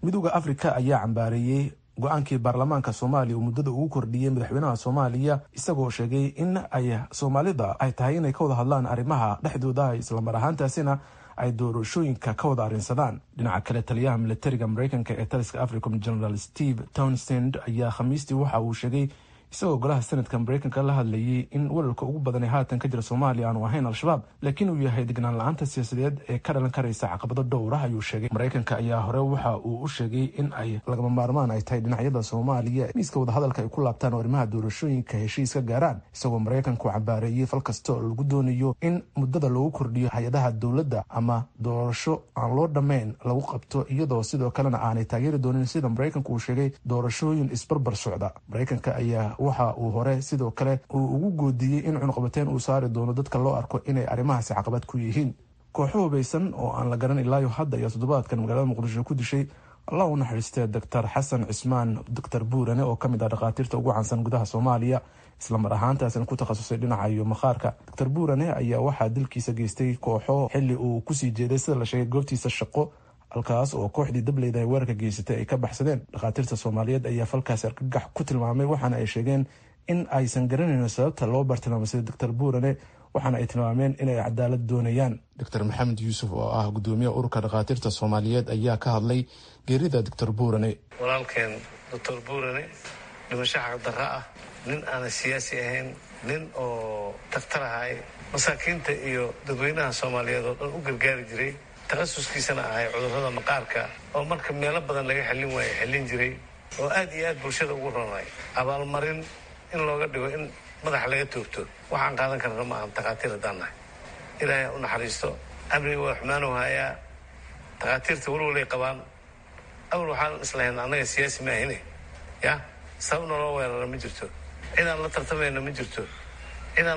midooda afrika ayaa cambaareeyey go-aankii baarlamaanka soomaaliya uu muddada ugu kordhiyey madaxweynaha soomaaliya isagoo sheegay in ay soomaalida ay tahay inay ka wada hadlaan arrimaha dhexdooda islamar ahaantaasina ay doorashooyinka ka wada arrinsadaan dhinaca kale taliyaha militariga mareykanka ee taliska africom general steve townsend ayaa khamiistii waxa uu sheegay isagoo golaha sanadka mareykanka la hadlayay in welalka ugu badan ee haatan ka jira soomaaliya aanu ahayn al-shabaab laakiin uu yahay degnaan la-aanta siyaasadeed ee ka dhalan karaysa caqabado dhowra ayuu sheegay mareykanka ayaa hore waxa uu u sheegay in ay lagama maarmaan ay tahay dhinacyada soomaaliya miiska wadahadalka ay ku laabtaan oo arrimaha doorashooyinka heshiis ka gaaraan isagoo mareykanku cambaareeyey fal kasta oo lagu doonayo in muddada lagu kordhiyo hay-adaha dowladda ama doorasho aan loo dhammayn lagu qabto iyadoo sidoo kalena aanay taageeri doonin sida mareykanku uu sheegay doorashooyin isbarbar socda mareykanka ayaa waxa uu hore sidoo kale uu ugu goodiyey in cunuqabateyn uu saari doono dadka loo arko inay arrimahaasi caqabad ku yihiin kooxo hubaysan oo aan la garan ilaayo hadda ayaa toddobaadkan magaalada muqdisho ku dishay allah u naxariistee doctor xasan cismaan doctor buurane oo kamid ah dhakhaatiirta ugu caansan gudaha soomaaliya islamar ahaantaasina ku takhasusay dhinaca iyo makhaarka doctor buurane ayaa waxaa dilkiisa geystay kooxo xili uu kusii jeeday sida la sheegay goobtiisa shaqo halkaas oo kooxdii dableyda ay weerarka geysatay ay ka baxsadeen dhakhaatiirta soomaaliyeed ayaa falkaasi argagax ku tilmaamay waxaana ay sheegeen in aysan garanayn sababta loo bartilmaamay doctor buurane waxaana ay tilmaameen inay cadaalad doonayaan doctor maxamed yuusuf oo ah gudoomiyaha ururka dhakhaatiirta soomaaliyeed ayaa ka hadlay geerida doctor buurane walaalkeen doctor buurane dhimasho xaqdarra ah nin aanan siyaasi ahayn nin oo daktar ahay masaakiinta iyo dadweynaha soomaaliyeed oo dhan u gargaari jiray takhasuskiisana ahay cudurrada maqaarka oo marka meelo badan laga xallin waayo xallin jiray oo aad iyo aad bulshada ugu ronay abaalmarin in looga dhigo in madaxa laga toogto waxaan qaadan karna ma ahan takhaatiir haddaan nahay ilaahay u naxariisto amniga waa xumaanu hayaa takhaatiirta walwalay qabaan awal waxaan islahayn annaga siyaasi maahine ya sabab naloo weerara ma jirto cidaan la tartamayna ma jirto cidaan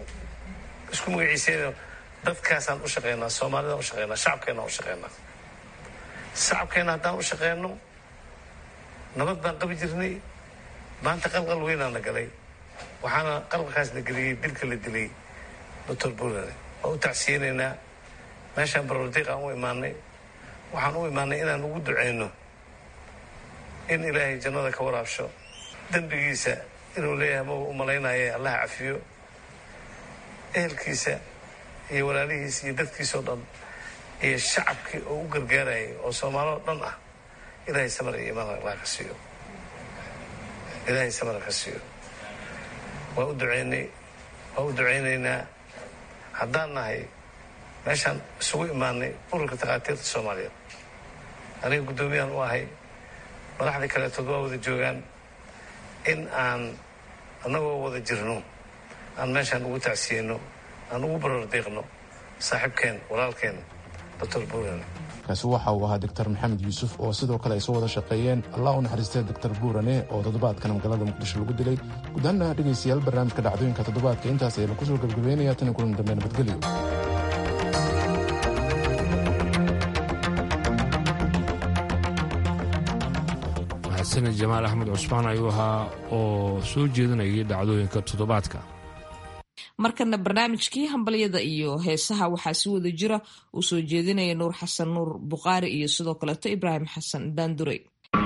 isku magaciisayna dadkaasaan u shaqeynaa soomaalidaan u shaqeynaa shacabkeennaan u shaqeynaa shacabkeenna haddaan u shaqeyno nabad baan qabi jirnay maanta qalqal weynaana galay waxaana qalqalkaasna geliyey dilka la dilay doctor buurane waa u tacsiyeynaynaa meeshaan barordiiq aan u imaanay waxaan u imaanay inaan ugu duceyno in ilaahay jannada ka waraabsho dembigiisa inuu leeyahay ma u malaynaye allaha cafiyo ehelkiisa iyo walaalihiisa iyo dadkiisao dhan iyo shacabkii oo u gargaarayay oo soomaaloo dhan ah ilaahay samar iyo imaan allah ka siiyo ilaahay samar ka siiyo waa u duceynay waa u duceynaynaa haddaan nahay meeshaan isugu imaanay ururka takhaatiirta soomaaliyeed aniga guddoomiyaan u ahay madaxdii kaleetood waa wada joogaan in aan annagoo wada jirno aan meeshaan ugu tacsiyeyno aan ugu barordiiqno saaxiibkeen walaalkeen doctor buurane kaasi waxa uu ahaa doctor maxamed yuusuf oo sidoo kale ay soo wada shaqeeyeen allah u naxariistay doctor buurane oo toddobaadkan magaalada muqdisho lagu dilay gudahaana dhegaystayaal barnaamijka dhacdooyinka toddobaadka intaas ayaynu kusoo gebagabeynaya tan kulan dambe nabadgelyo mahadsanid jamaal axmed cusmaan ayuu ahaa oo soo jeedinayay dhacdooyinka toddobaadka markana barnaamijkii hambalyada iyo heesaha waxaa si wada jira uu soo jeedinaya nuur xasan nuur buqaari iyo sidoo kaleeto ibraahim xasan daandurey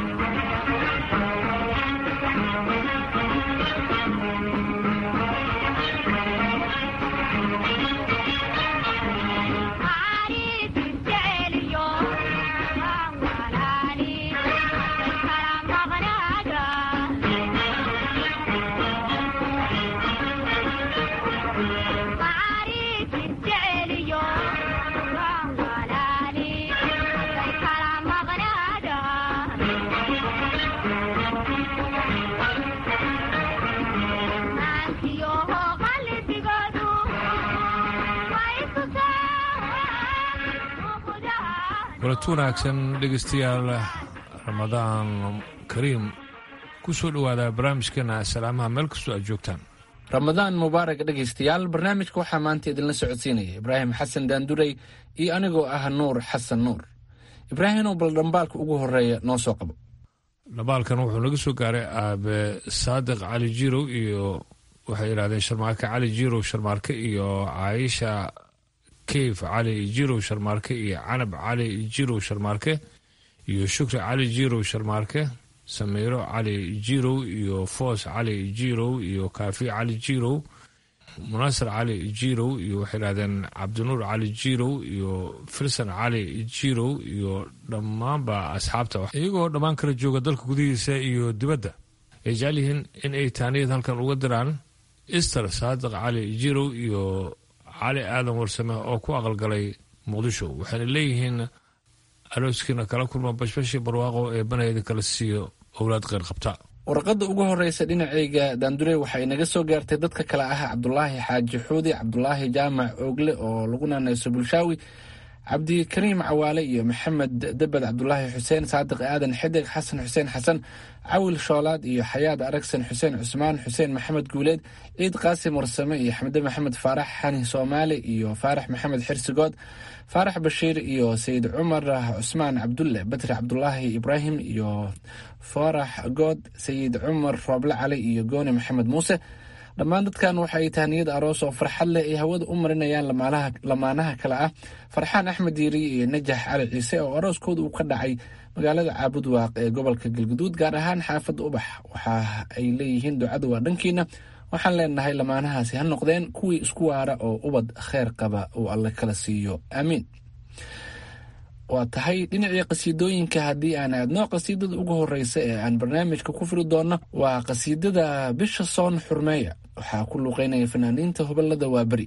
kulanti wanaagsan dhegaystayaal ramadaan kariim ku soo dhowaada barnaamijkeena salaamaha meel kastoo aad joogtaan ramadaan mubaarak dhegaystayaal barnaamijka waxaa maanta idinla socodsiinaya ibraahim xasan daandurey iyo anigoo ah nuur xasan nuur ibraahimow bal dhambaalka ugu horeeya noo soo qabo dhambaalkan wuxuu naga soo gaaray aabe saadiq cali jirow iyo waxay yidhahdeen sharmaarke cali jirow sharmaarke iyo caayisha keyf cali jirow sharmaarke iyo canab cali jirow sharmaarke iyo shukri cali jirow sharmaarke samiiro cali jirow iyo foos cali jirow iyo kaafi cali jirow munaasir cali jirow iyo waxay idhahdeen cabdinuur cali jirow iyo filson cali jirow iyo dhammaanba asxaabta iyagoo dhammaan kala jooga dalka gudihiisa iyo dibadda ay jecel yihiin in ay taaniyad halkan uga diraan ister saadiq cali jirow iyo cali aadan warsame oo ku aqalgalay muqdisho waxayna leeyihiin arooskiina kala kulma bashbashi barwaaqo ee banayda kala siiyo owlaad kheyr qabta warqadda ugu horreysa dhinacayga daandure waxaa inaga soo gaartay dadka kale ah cabdulaahi xaaji xuudi cabdulaahi jaamac oogle oo lagu naanayso bulshaawi cabdikariim cawaale iyo maxamed debed cabdulaahi xuseen saadiq aadan xidig xasan xuseen xasan cawil shoolaad iyo xayaad aragsan xuseen cusmaan xuseen maxamed guuleed ciid qaasim warsame iyo xamde maxamed faarax xani soomaali iyo faarax maxamed xirsigood faarax bashiir iyo sayid cumar cusmaan cabdulle batri cabdulaahi ibraahim iyo faarax good sayid cumar rooble cali iyo gooni maxamed muuse dhammaan dadkan waxaay tahniyad aroos oo farxad leh ay hawada u marinayaan lamaanaha kale ah farxaan axmed diiriye iyo najax cali ciise oo arooskooda uu ka dhacay magaalada caabud waaq ee gobolka galguduud gaar ahaan xaafadda ubax waxa ay leeyihiin ducada waa dhankiina waxaan leenahay lamaanahaasi ha noqdeen kuwii isku waara oo ubad kheer qaba uu alle kala siiyo aamiin waa tahay dhinacii qasiidooyinka haddii aan aadno qasiidada ugu horeysa ee aan barnaamijka ku firi doonno waa qasiidada bisha soon xurmeeya waxaa ku luuqeynaya fanaaniinta hoballada waa beri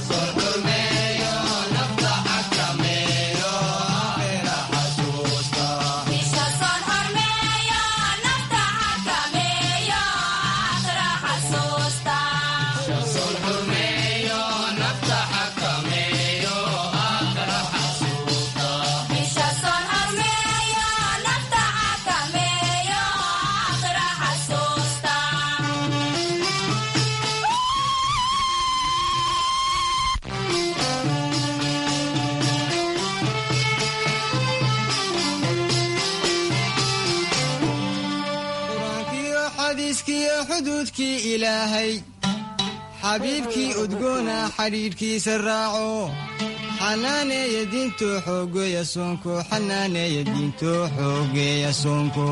xuduudkii ilaahay xabiibkii udgoona xadhiidhkiisa raaco xanaaneeya diinto xoogeeya soonko xanaaneeya diinto xoogeeya soonko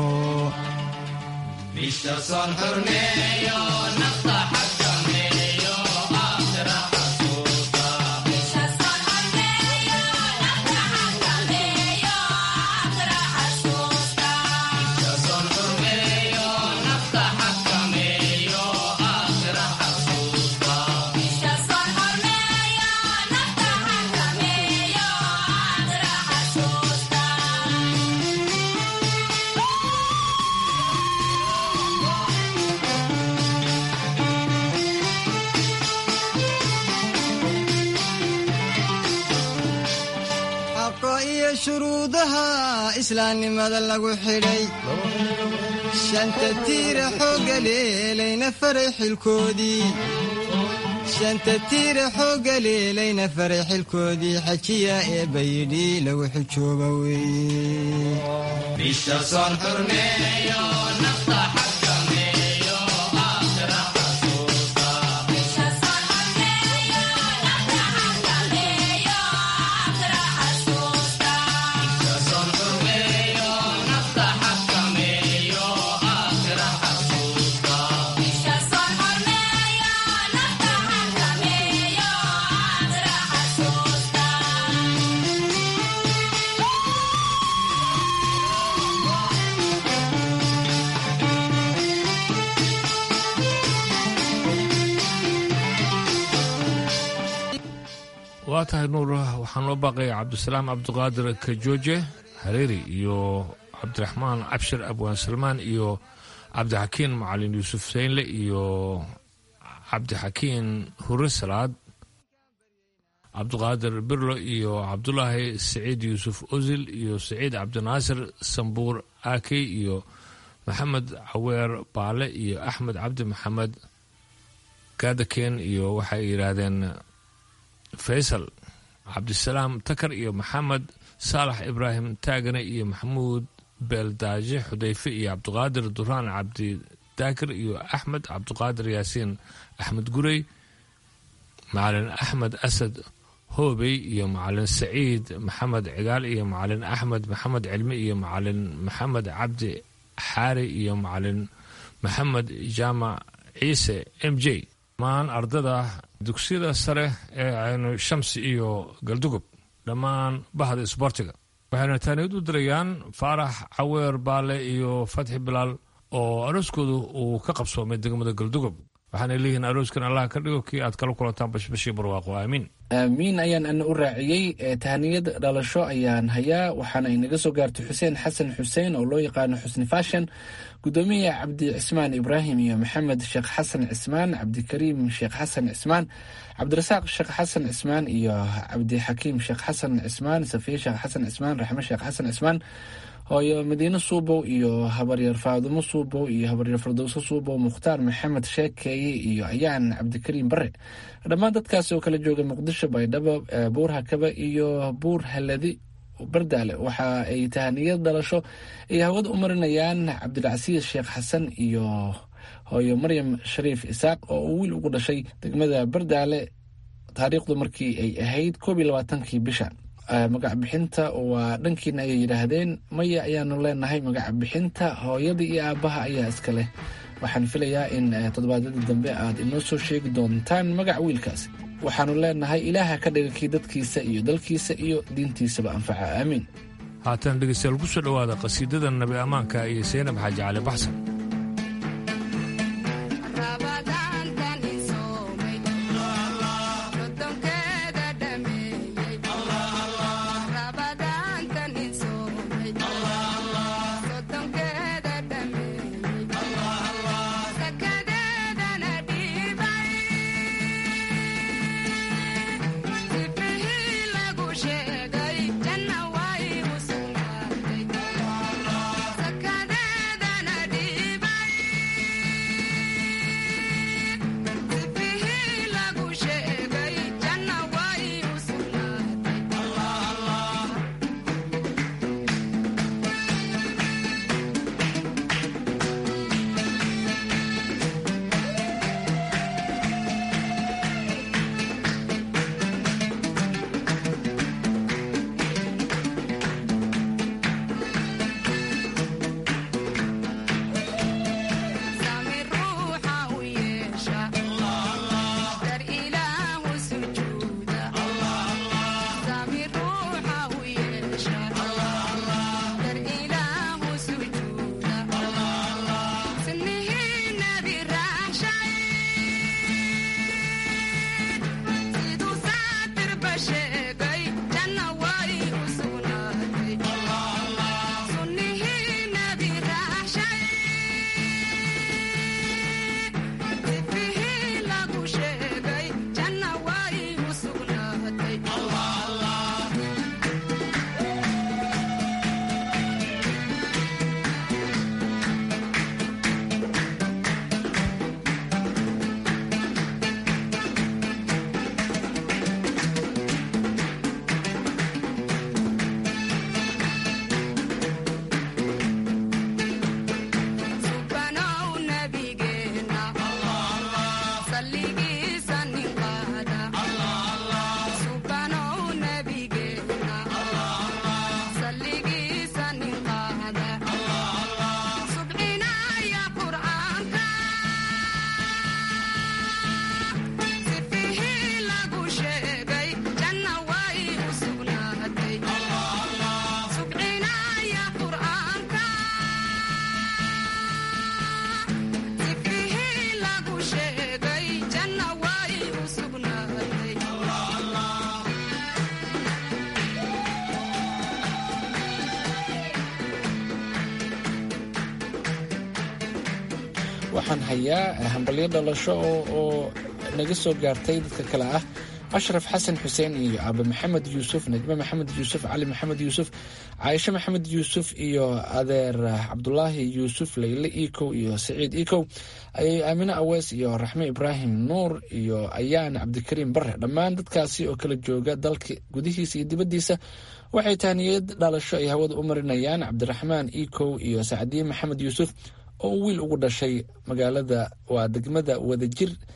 shuruudaha islaamnimada lagu xidhay shanta tiira xoogga leelayna faray xilkoodii shanta tiira xoogga leelayna faray xilkoodii xajiya ee bayidhi lagu xijooba waa tahay nuur waxaan loo baaqaya cabdisalaam cabdiqaadir kajooje hareeri iyo cabdiraxmaan cabshir abwaan salmaan iyo cabdixakiin macalin yuusuf seynle iyo cabdixakiin hure salaad cabdiqaadir birlo iyo cabdulaahi saciid yuusuf osil iyo saciid cabdinaasir sambuur aakey iyo maxamed caweer baale iyo axmed cabdi maxamed gaadakeen iyo waxay yidhaahdeen faysal cabdisalaam takar iyo maxamed saalax ibraahim taagane iyo maxamuud beeldaaje xudayfe iyo cabdiqaadir duraan cabdi daakir iyo axmed cabdiqaadir yaasiin axmed gurey macalin axmed asad hoobey iyo macalin saciid maxamed cigaal iyo macalin axmed maxamed cilmi iyo macalin maxamed cabdi xaari iyo macalin maxamed jaamac ciise m j dhammaan ardada dugsiyada sare ee aynu shamsi iyo galdugob dhammaan bahda isboortiga waxayna taaniyad u dirayaan faarax caweer baale iyo fatxi bilaal oo arooskoodu uu ka qabsoomay degmada galdugob waxaana leeyihiin arooskan allah ka dhigo kii aad kala kulantaan bashbashii barwaaqo aamiin aamiin ayaan ana u raaciyey tahaniyad dhalasho ayaan hayaa waxaana inaga soo gaartay xuseen xasan xuseen oo loo yaqaano xusni fashan gudoomiya cabdi cismaan ibraahim iyo maxamed sheekh xasan cismaan cabdikariim sheekh xasan cismaan cabdirasaaq sheekh xasan cismaan iyo cabdixakiim sheekh xasan cismaan safiye sheekh xasan cismaan raxme sheekh xasan cismaan hooyo madiine suubow iyo habaryar faadumo suubow iyo habaryar fardowso suubow mukhtaar maxamed sheekeeye iyo ayaan cabdikariim bare dhammaan dadkaasi oo kala jooga muqdisho baydhabo buur hakaba iyo buur haladi bardaale waxa ay tahaniyad dhalasho ay hawada u marinayaan cabdilcasiis sheekh xasan iyo hooyo maryam shariif isaaq oo uu wiil ugu dhashay degmada bardaale taariikhdu markii ay ahayd koob iyo labaatankii bisha magac bixinta waa dhankiina ayay yidhaahdeen maya ayaanu leenahay magac bixinta hooyada iyo aabbaha ayaa iska leh waxaan filayaa in toddobaadyada dambe aad inoo soo sheegi doontaan magac wiilkaas waxaanu leenahay ilaaha ka dhiga kii dadkiisa iyo dalkiisa iyo diintiisaba anfaca aamiin haatan dhegeystayaal ku soo dhowaada qasiidada nabi ammaanka iyo saynab xaaji cali baxsan waxaan hayaa hambalyo dhalasho oo naga soo gaartay dadka kale ah ashraf xasan xuseen iyo aabe maxamed yuusuf najme maxamed yuusuf cali maxamed yuusuf caaisho maxamed yuusuf iyo adeer cabdulaahi yuusuf leyle ikow iyo saciid ikow ayay aamine awees iyo raxme ibraahim nuur iyo ayaan cabdikariim bare dhammaan dadkaasi oo kala jooga dalka gudihiisa iyo dibaddiisa waxay tahniyad dhalasho ay hawada u marinayaan cabdiraxmaan ikow iyo sacdiye maxamed yuusuf oo wiil ugu dhashay magaalada waa degmada wadajir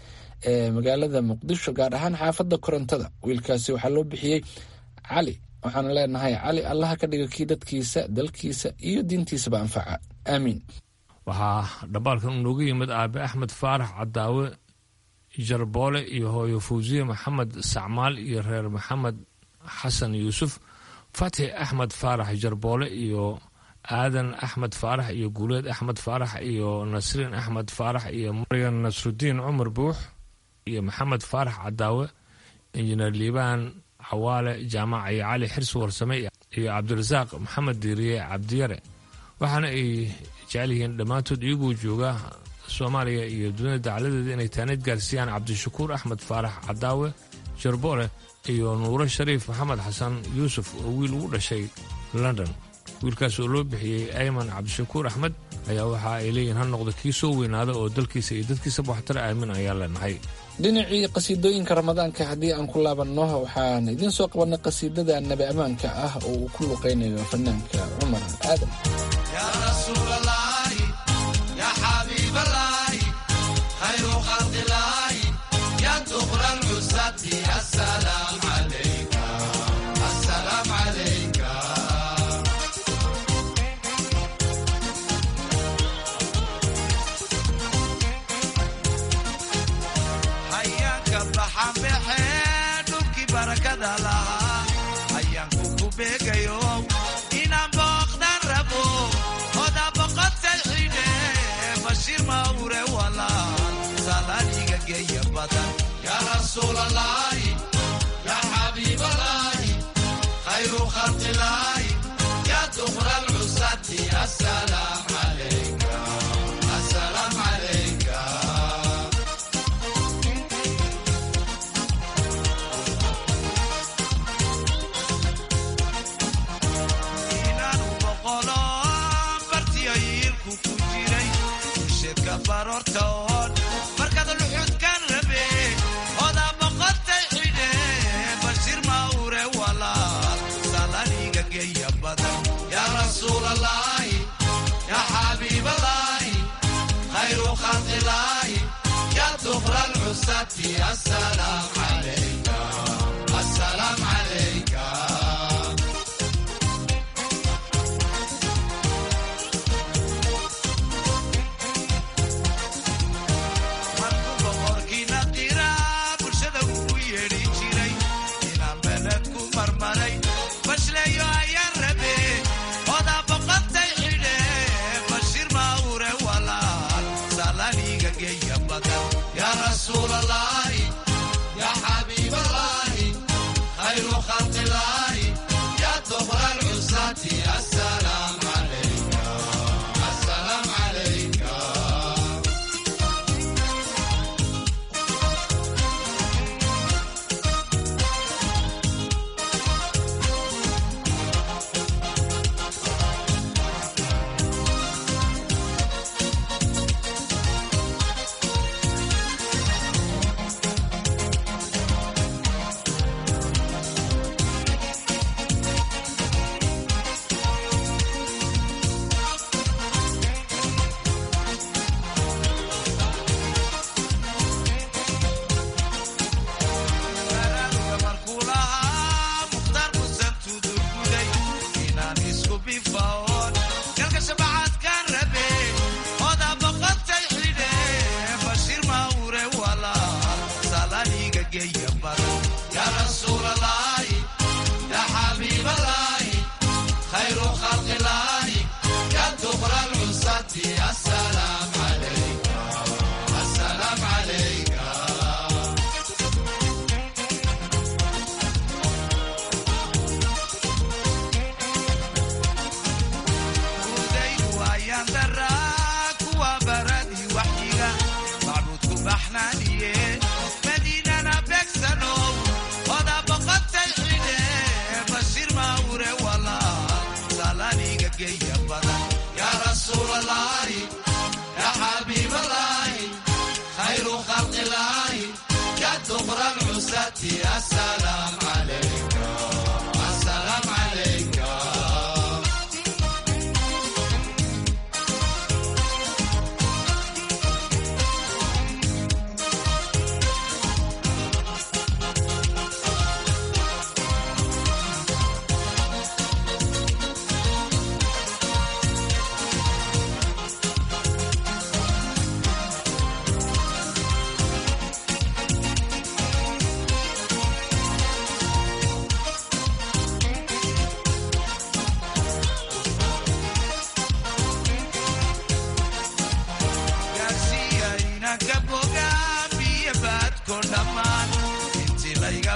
ee magaalada muqdisho gaar ahaan xaafadda korontada wiilkaasi waxaa loo bixiyey cali waxaanu leenahay cali allaha ka dhiga kii dadkiisa dalkiisa iyo diintiisaba anfaca aamiin waxaa dhambaalkan unooga yimid aabe axmed faarax cadaawe jarboole iyo hooyo fawsiye maxamed sacmaal iyo reer maxamed xasan yuusuf fatxi axmed faarax jarboole iyo aadan axmed faarax iyo guuleed axmed faarax iyo nasriin axmed faarax iyo maryan nasrudiin cumar buux iyo maxamed faarax cadaawe injineer liibaan xawaale jaamac iyo cali xirsi warsame iyo cabdirasaaq maxamed diiriye cabdiyare waxaana ay jecel yihiin dhammaantood iyagoo jooga soomaaliya iyo dunida dacaladeeda inay taaneed gaarsiiyaan cabdishakuur axmed faarax cadaawe jarboole iyo nuuro shariif maxamed xasan yuusuf oo wiil ugu dhashay london wiilkaas oo loo bixiyey ayman cabdishakuur axmed ayaa waxa ay leeyihin ha noqda kii soo weynaada oo dalkiisa iyo dadkiisaba waxtar aamin ayaa leenahay dhinacii qasiidooyinka ramadaanka haddii aan ku laabanno waxaan idiin soo qabanay qasiidada nabi ammaanka ah oo uu ku luqaynayo fanaanka cumar aadan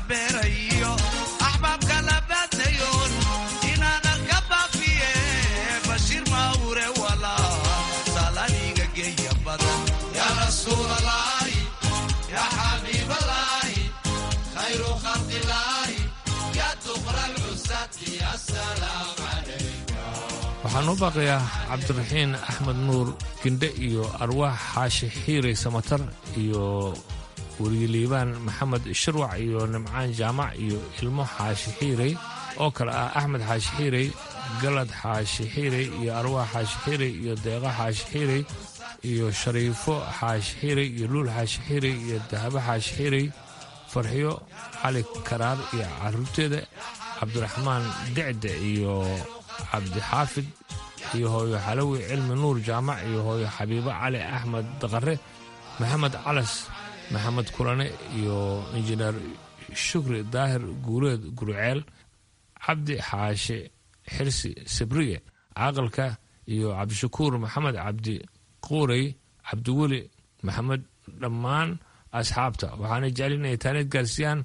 beerayo axbaabka labaadayoon inaanan ka baafiye bashiir mawre walaa salaniga geeya badan yaa rasuulalaahi yaa xabiibalaahi khayru khalqilaahi yaa duqra lcusati asalaam calayka waxaan u baaqayaa cabdiraxiin axmed nuur gindhe iyo arwaax xaashi xiirey samatar iyo wariyeliibaan maxamed shirwac iyo nimcaan jaamac iyo ilmo xaashi xiirey oo kale ah axmed xaashi xiirey galad xaashi xiirey iyo arwaax xaashi xiirey iyo deeqo xaashi xiirey iyo shariifo xaashi xiirey iyo luul xaashi xiirey iyo dahabo xaashi xiirey farxiyo cali karaar iyo caruurteeda cabdiraxmaan decde iyo cabdixaafid iyo hooyo xalawi cilmi nuur jaamac iyo hooyo xabiibo cali axmed daqare maxamed calas maxamed kulane iyo injineer shukri daahir guureed gurceel cabdi xaashe xirsi sabriye caaqilka iyo cabdishakuur maxamed cabdi quurey cabdiweli maxamed dhammaan asxaabta waxaana jecel inay taaneed gaarsiiyaan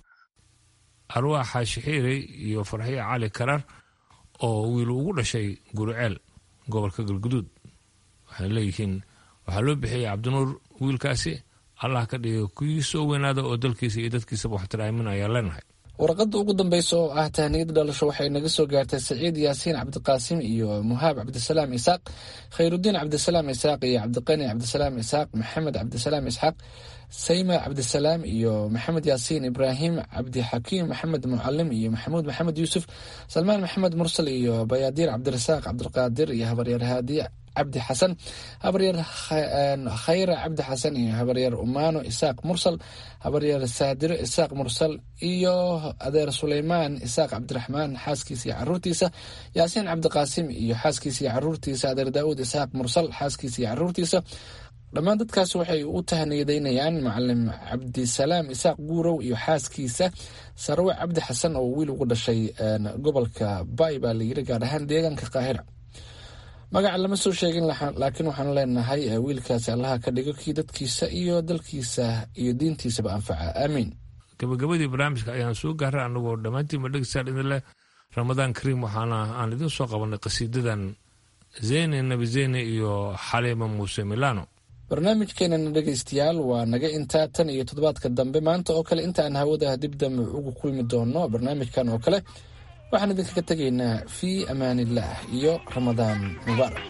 arwaax xaashi xiirey iyo farxiyo cali karar oo wiil ugu dhashay gurceel gobolka galguduud waxay leeyihiin waxaa loo bixiyey cabdinuur wiilkaasi allah ka dhiga kuwii soo weynaada oo dalkiisa iyo dadkiisaba waxtiraamin ayaan leenahay warqadda ugu dambaysa oo ah tahniyada dhalasho waxay naga soo gaartay saciid yaasiin cabdiqaasim iyo muhaab cabdisalaam isaaq khayrudiin cabdisalaam isaaq iyo cabdiqani cabdisalaam isaaq maxamed cabdisalaam isxaaq sayma cabdisalaam iyo maxamed yaasiin ibraahim cabdixakiim maxamed mucalim iyo maxamuud maxamed yuusuf salmaan maxamed mursal iyo bayaadiir cabdirasaaq cabdiqaadir iyo habaryaer haadiye cabdi xasan habaryaer khayra cabdi xasan iyo habaryaer umaano isaaq mursal habaryaer saadiro isaaq mursal iyo adeer suleymaan isaaq cabdiraxmaan xaaskiisa iyo caruurtiisa yaasiin cabdiqaasim iyo xaaskiisa iyo caruurtiisa adeer daauud isaaq mursal xaaskiisa iyo caruurtiisa dhammaan dadkaas waxay u tahniyadeynayaan macalim cabdisalaam isaaq guurow iyo xaaskiisa sarwe cabdi xasan oo wiil ugu dhashay gobolka bay baa layiri gaar ahaan deegaanka qaahira magaca lama soo sheegin laakiin waxaan leenahay wiilkaasi allaha ka dhigo kii dadkiisa iyo dalkiisa iyo diintiisaba anfaca aamiin gabagabadii barnaamijka ayaan soo gaaray anagoo dhammaantiinba dhegeystaan idin leh ramadaan kariim waxaana aan idin soo qabanay qasiidadan zeyne nabi zeyne iyo xaliima muuse milano barnaamijkeenana dhegaystayaal waa naga intaa tan iyo toddobaadka dambe maanta oo kale intaan hawada dib dambe ugu kulmi doono barnaamijkan oo kale waxaan idinkaga tegaynaa fii amaanillaah iyo ramadaan mubaarak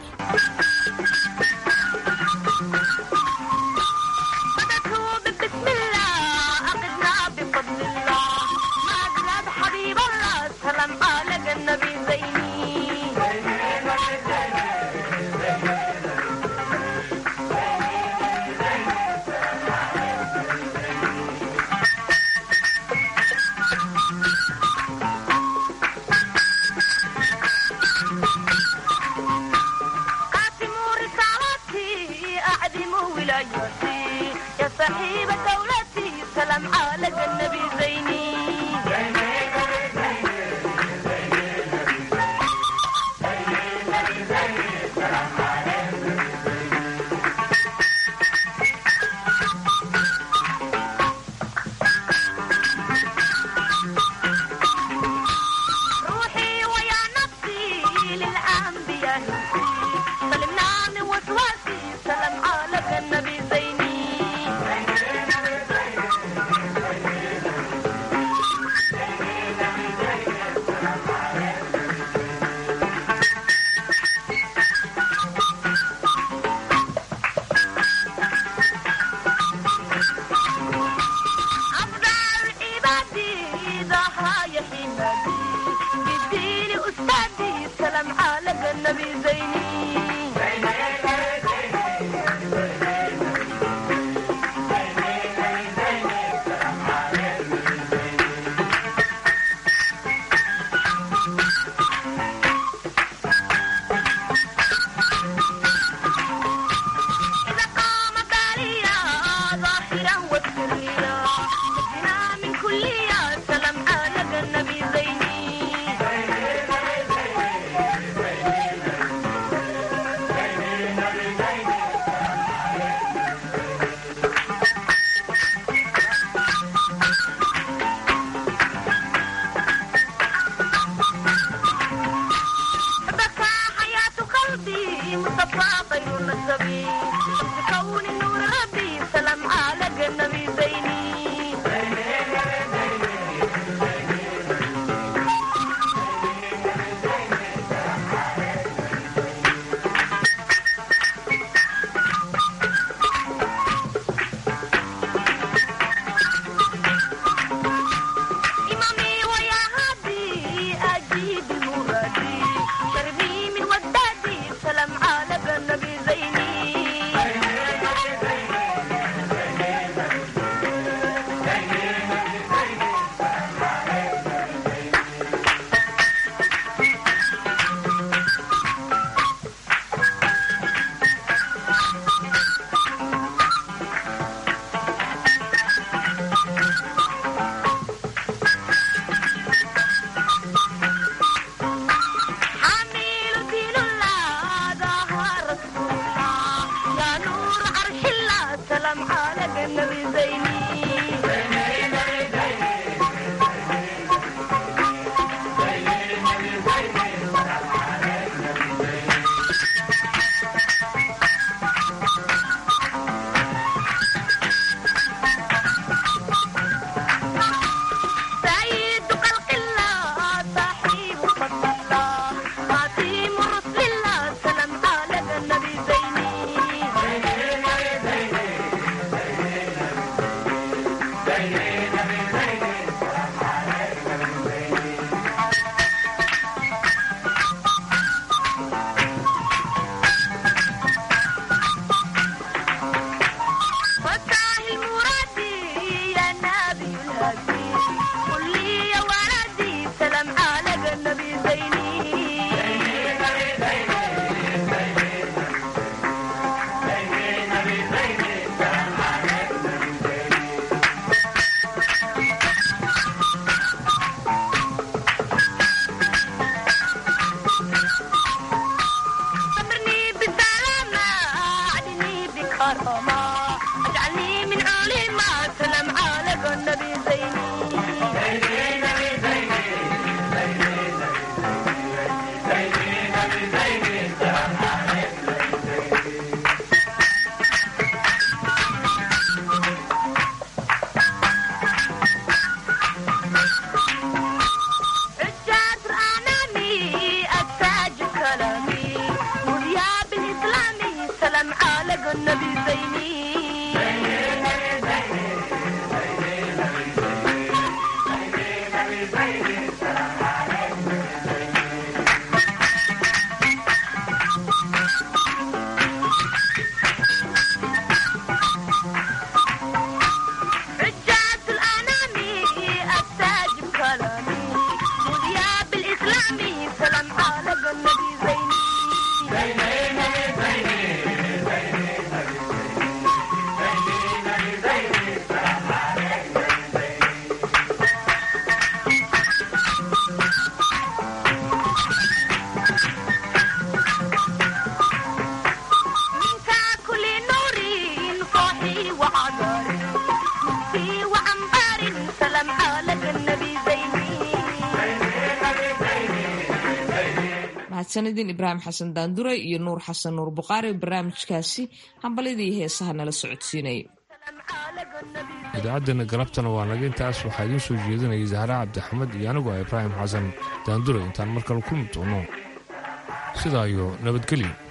mahadsanidin ibraahim xasan daandure iyo nuur xasan nuur buqaari barnaamijkaasi hambalyadii heesaha nala socodsiinaya idaacaddeenna galabtana waa naga intaas waxaa idiin soo jeedinayay zahra cabdixamed iyo anigu ah ibraahim xasan daandure intaan mar kale kulmi doono sidaa iyo nabadgelyo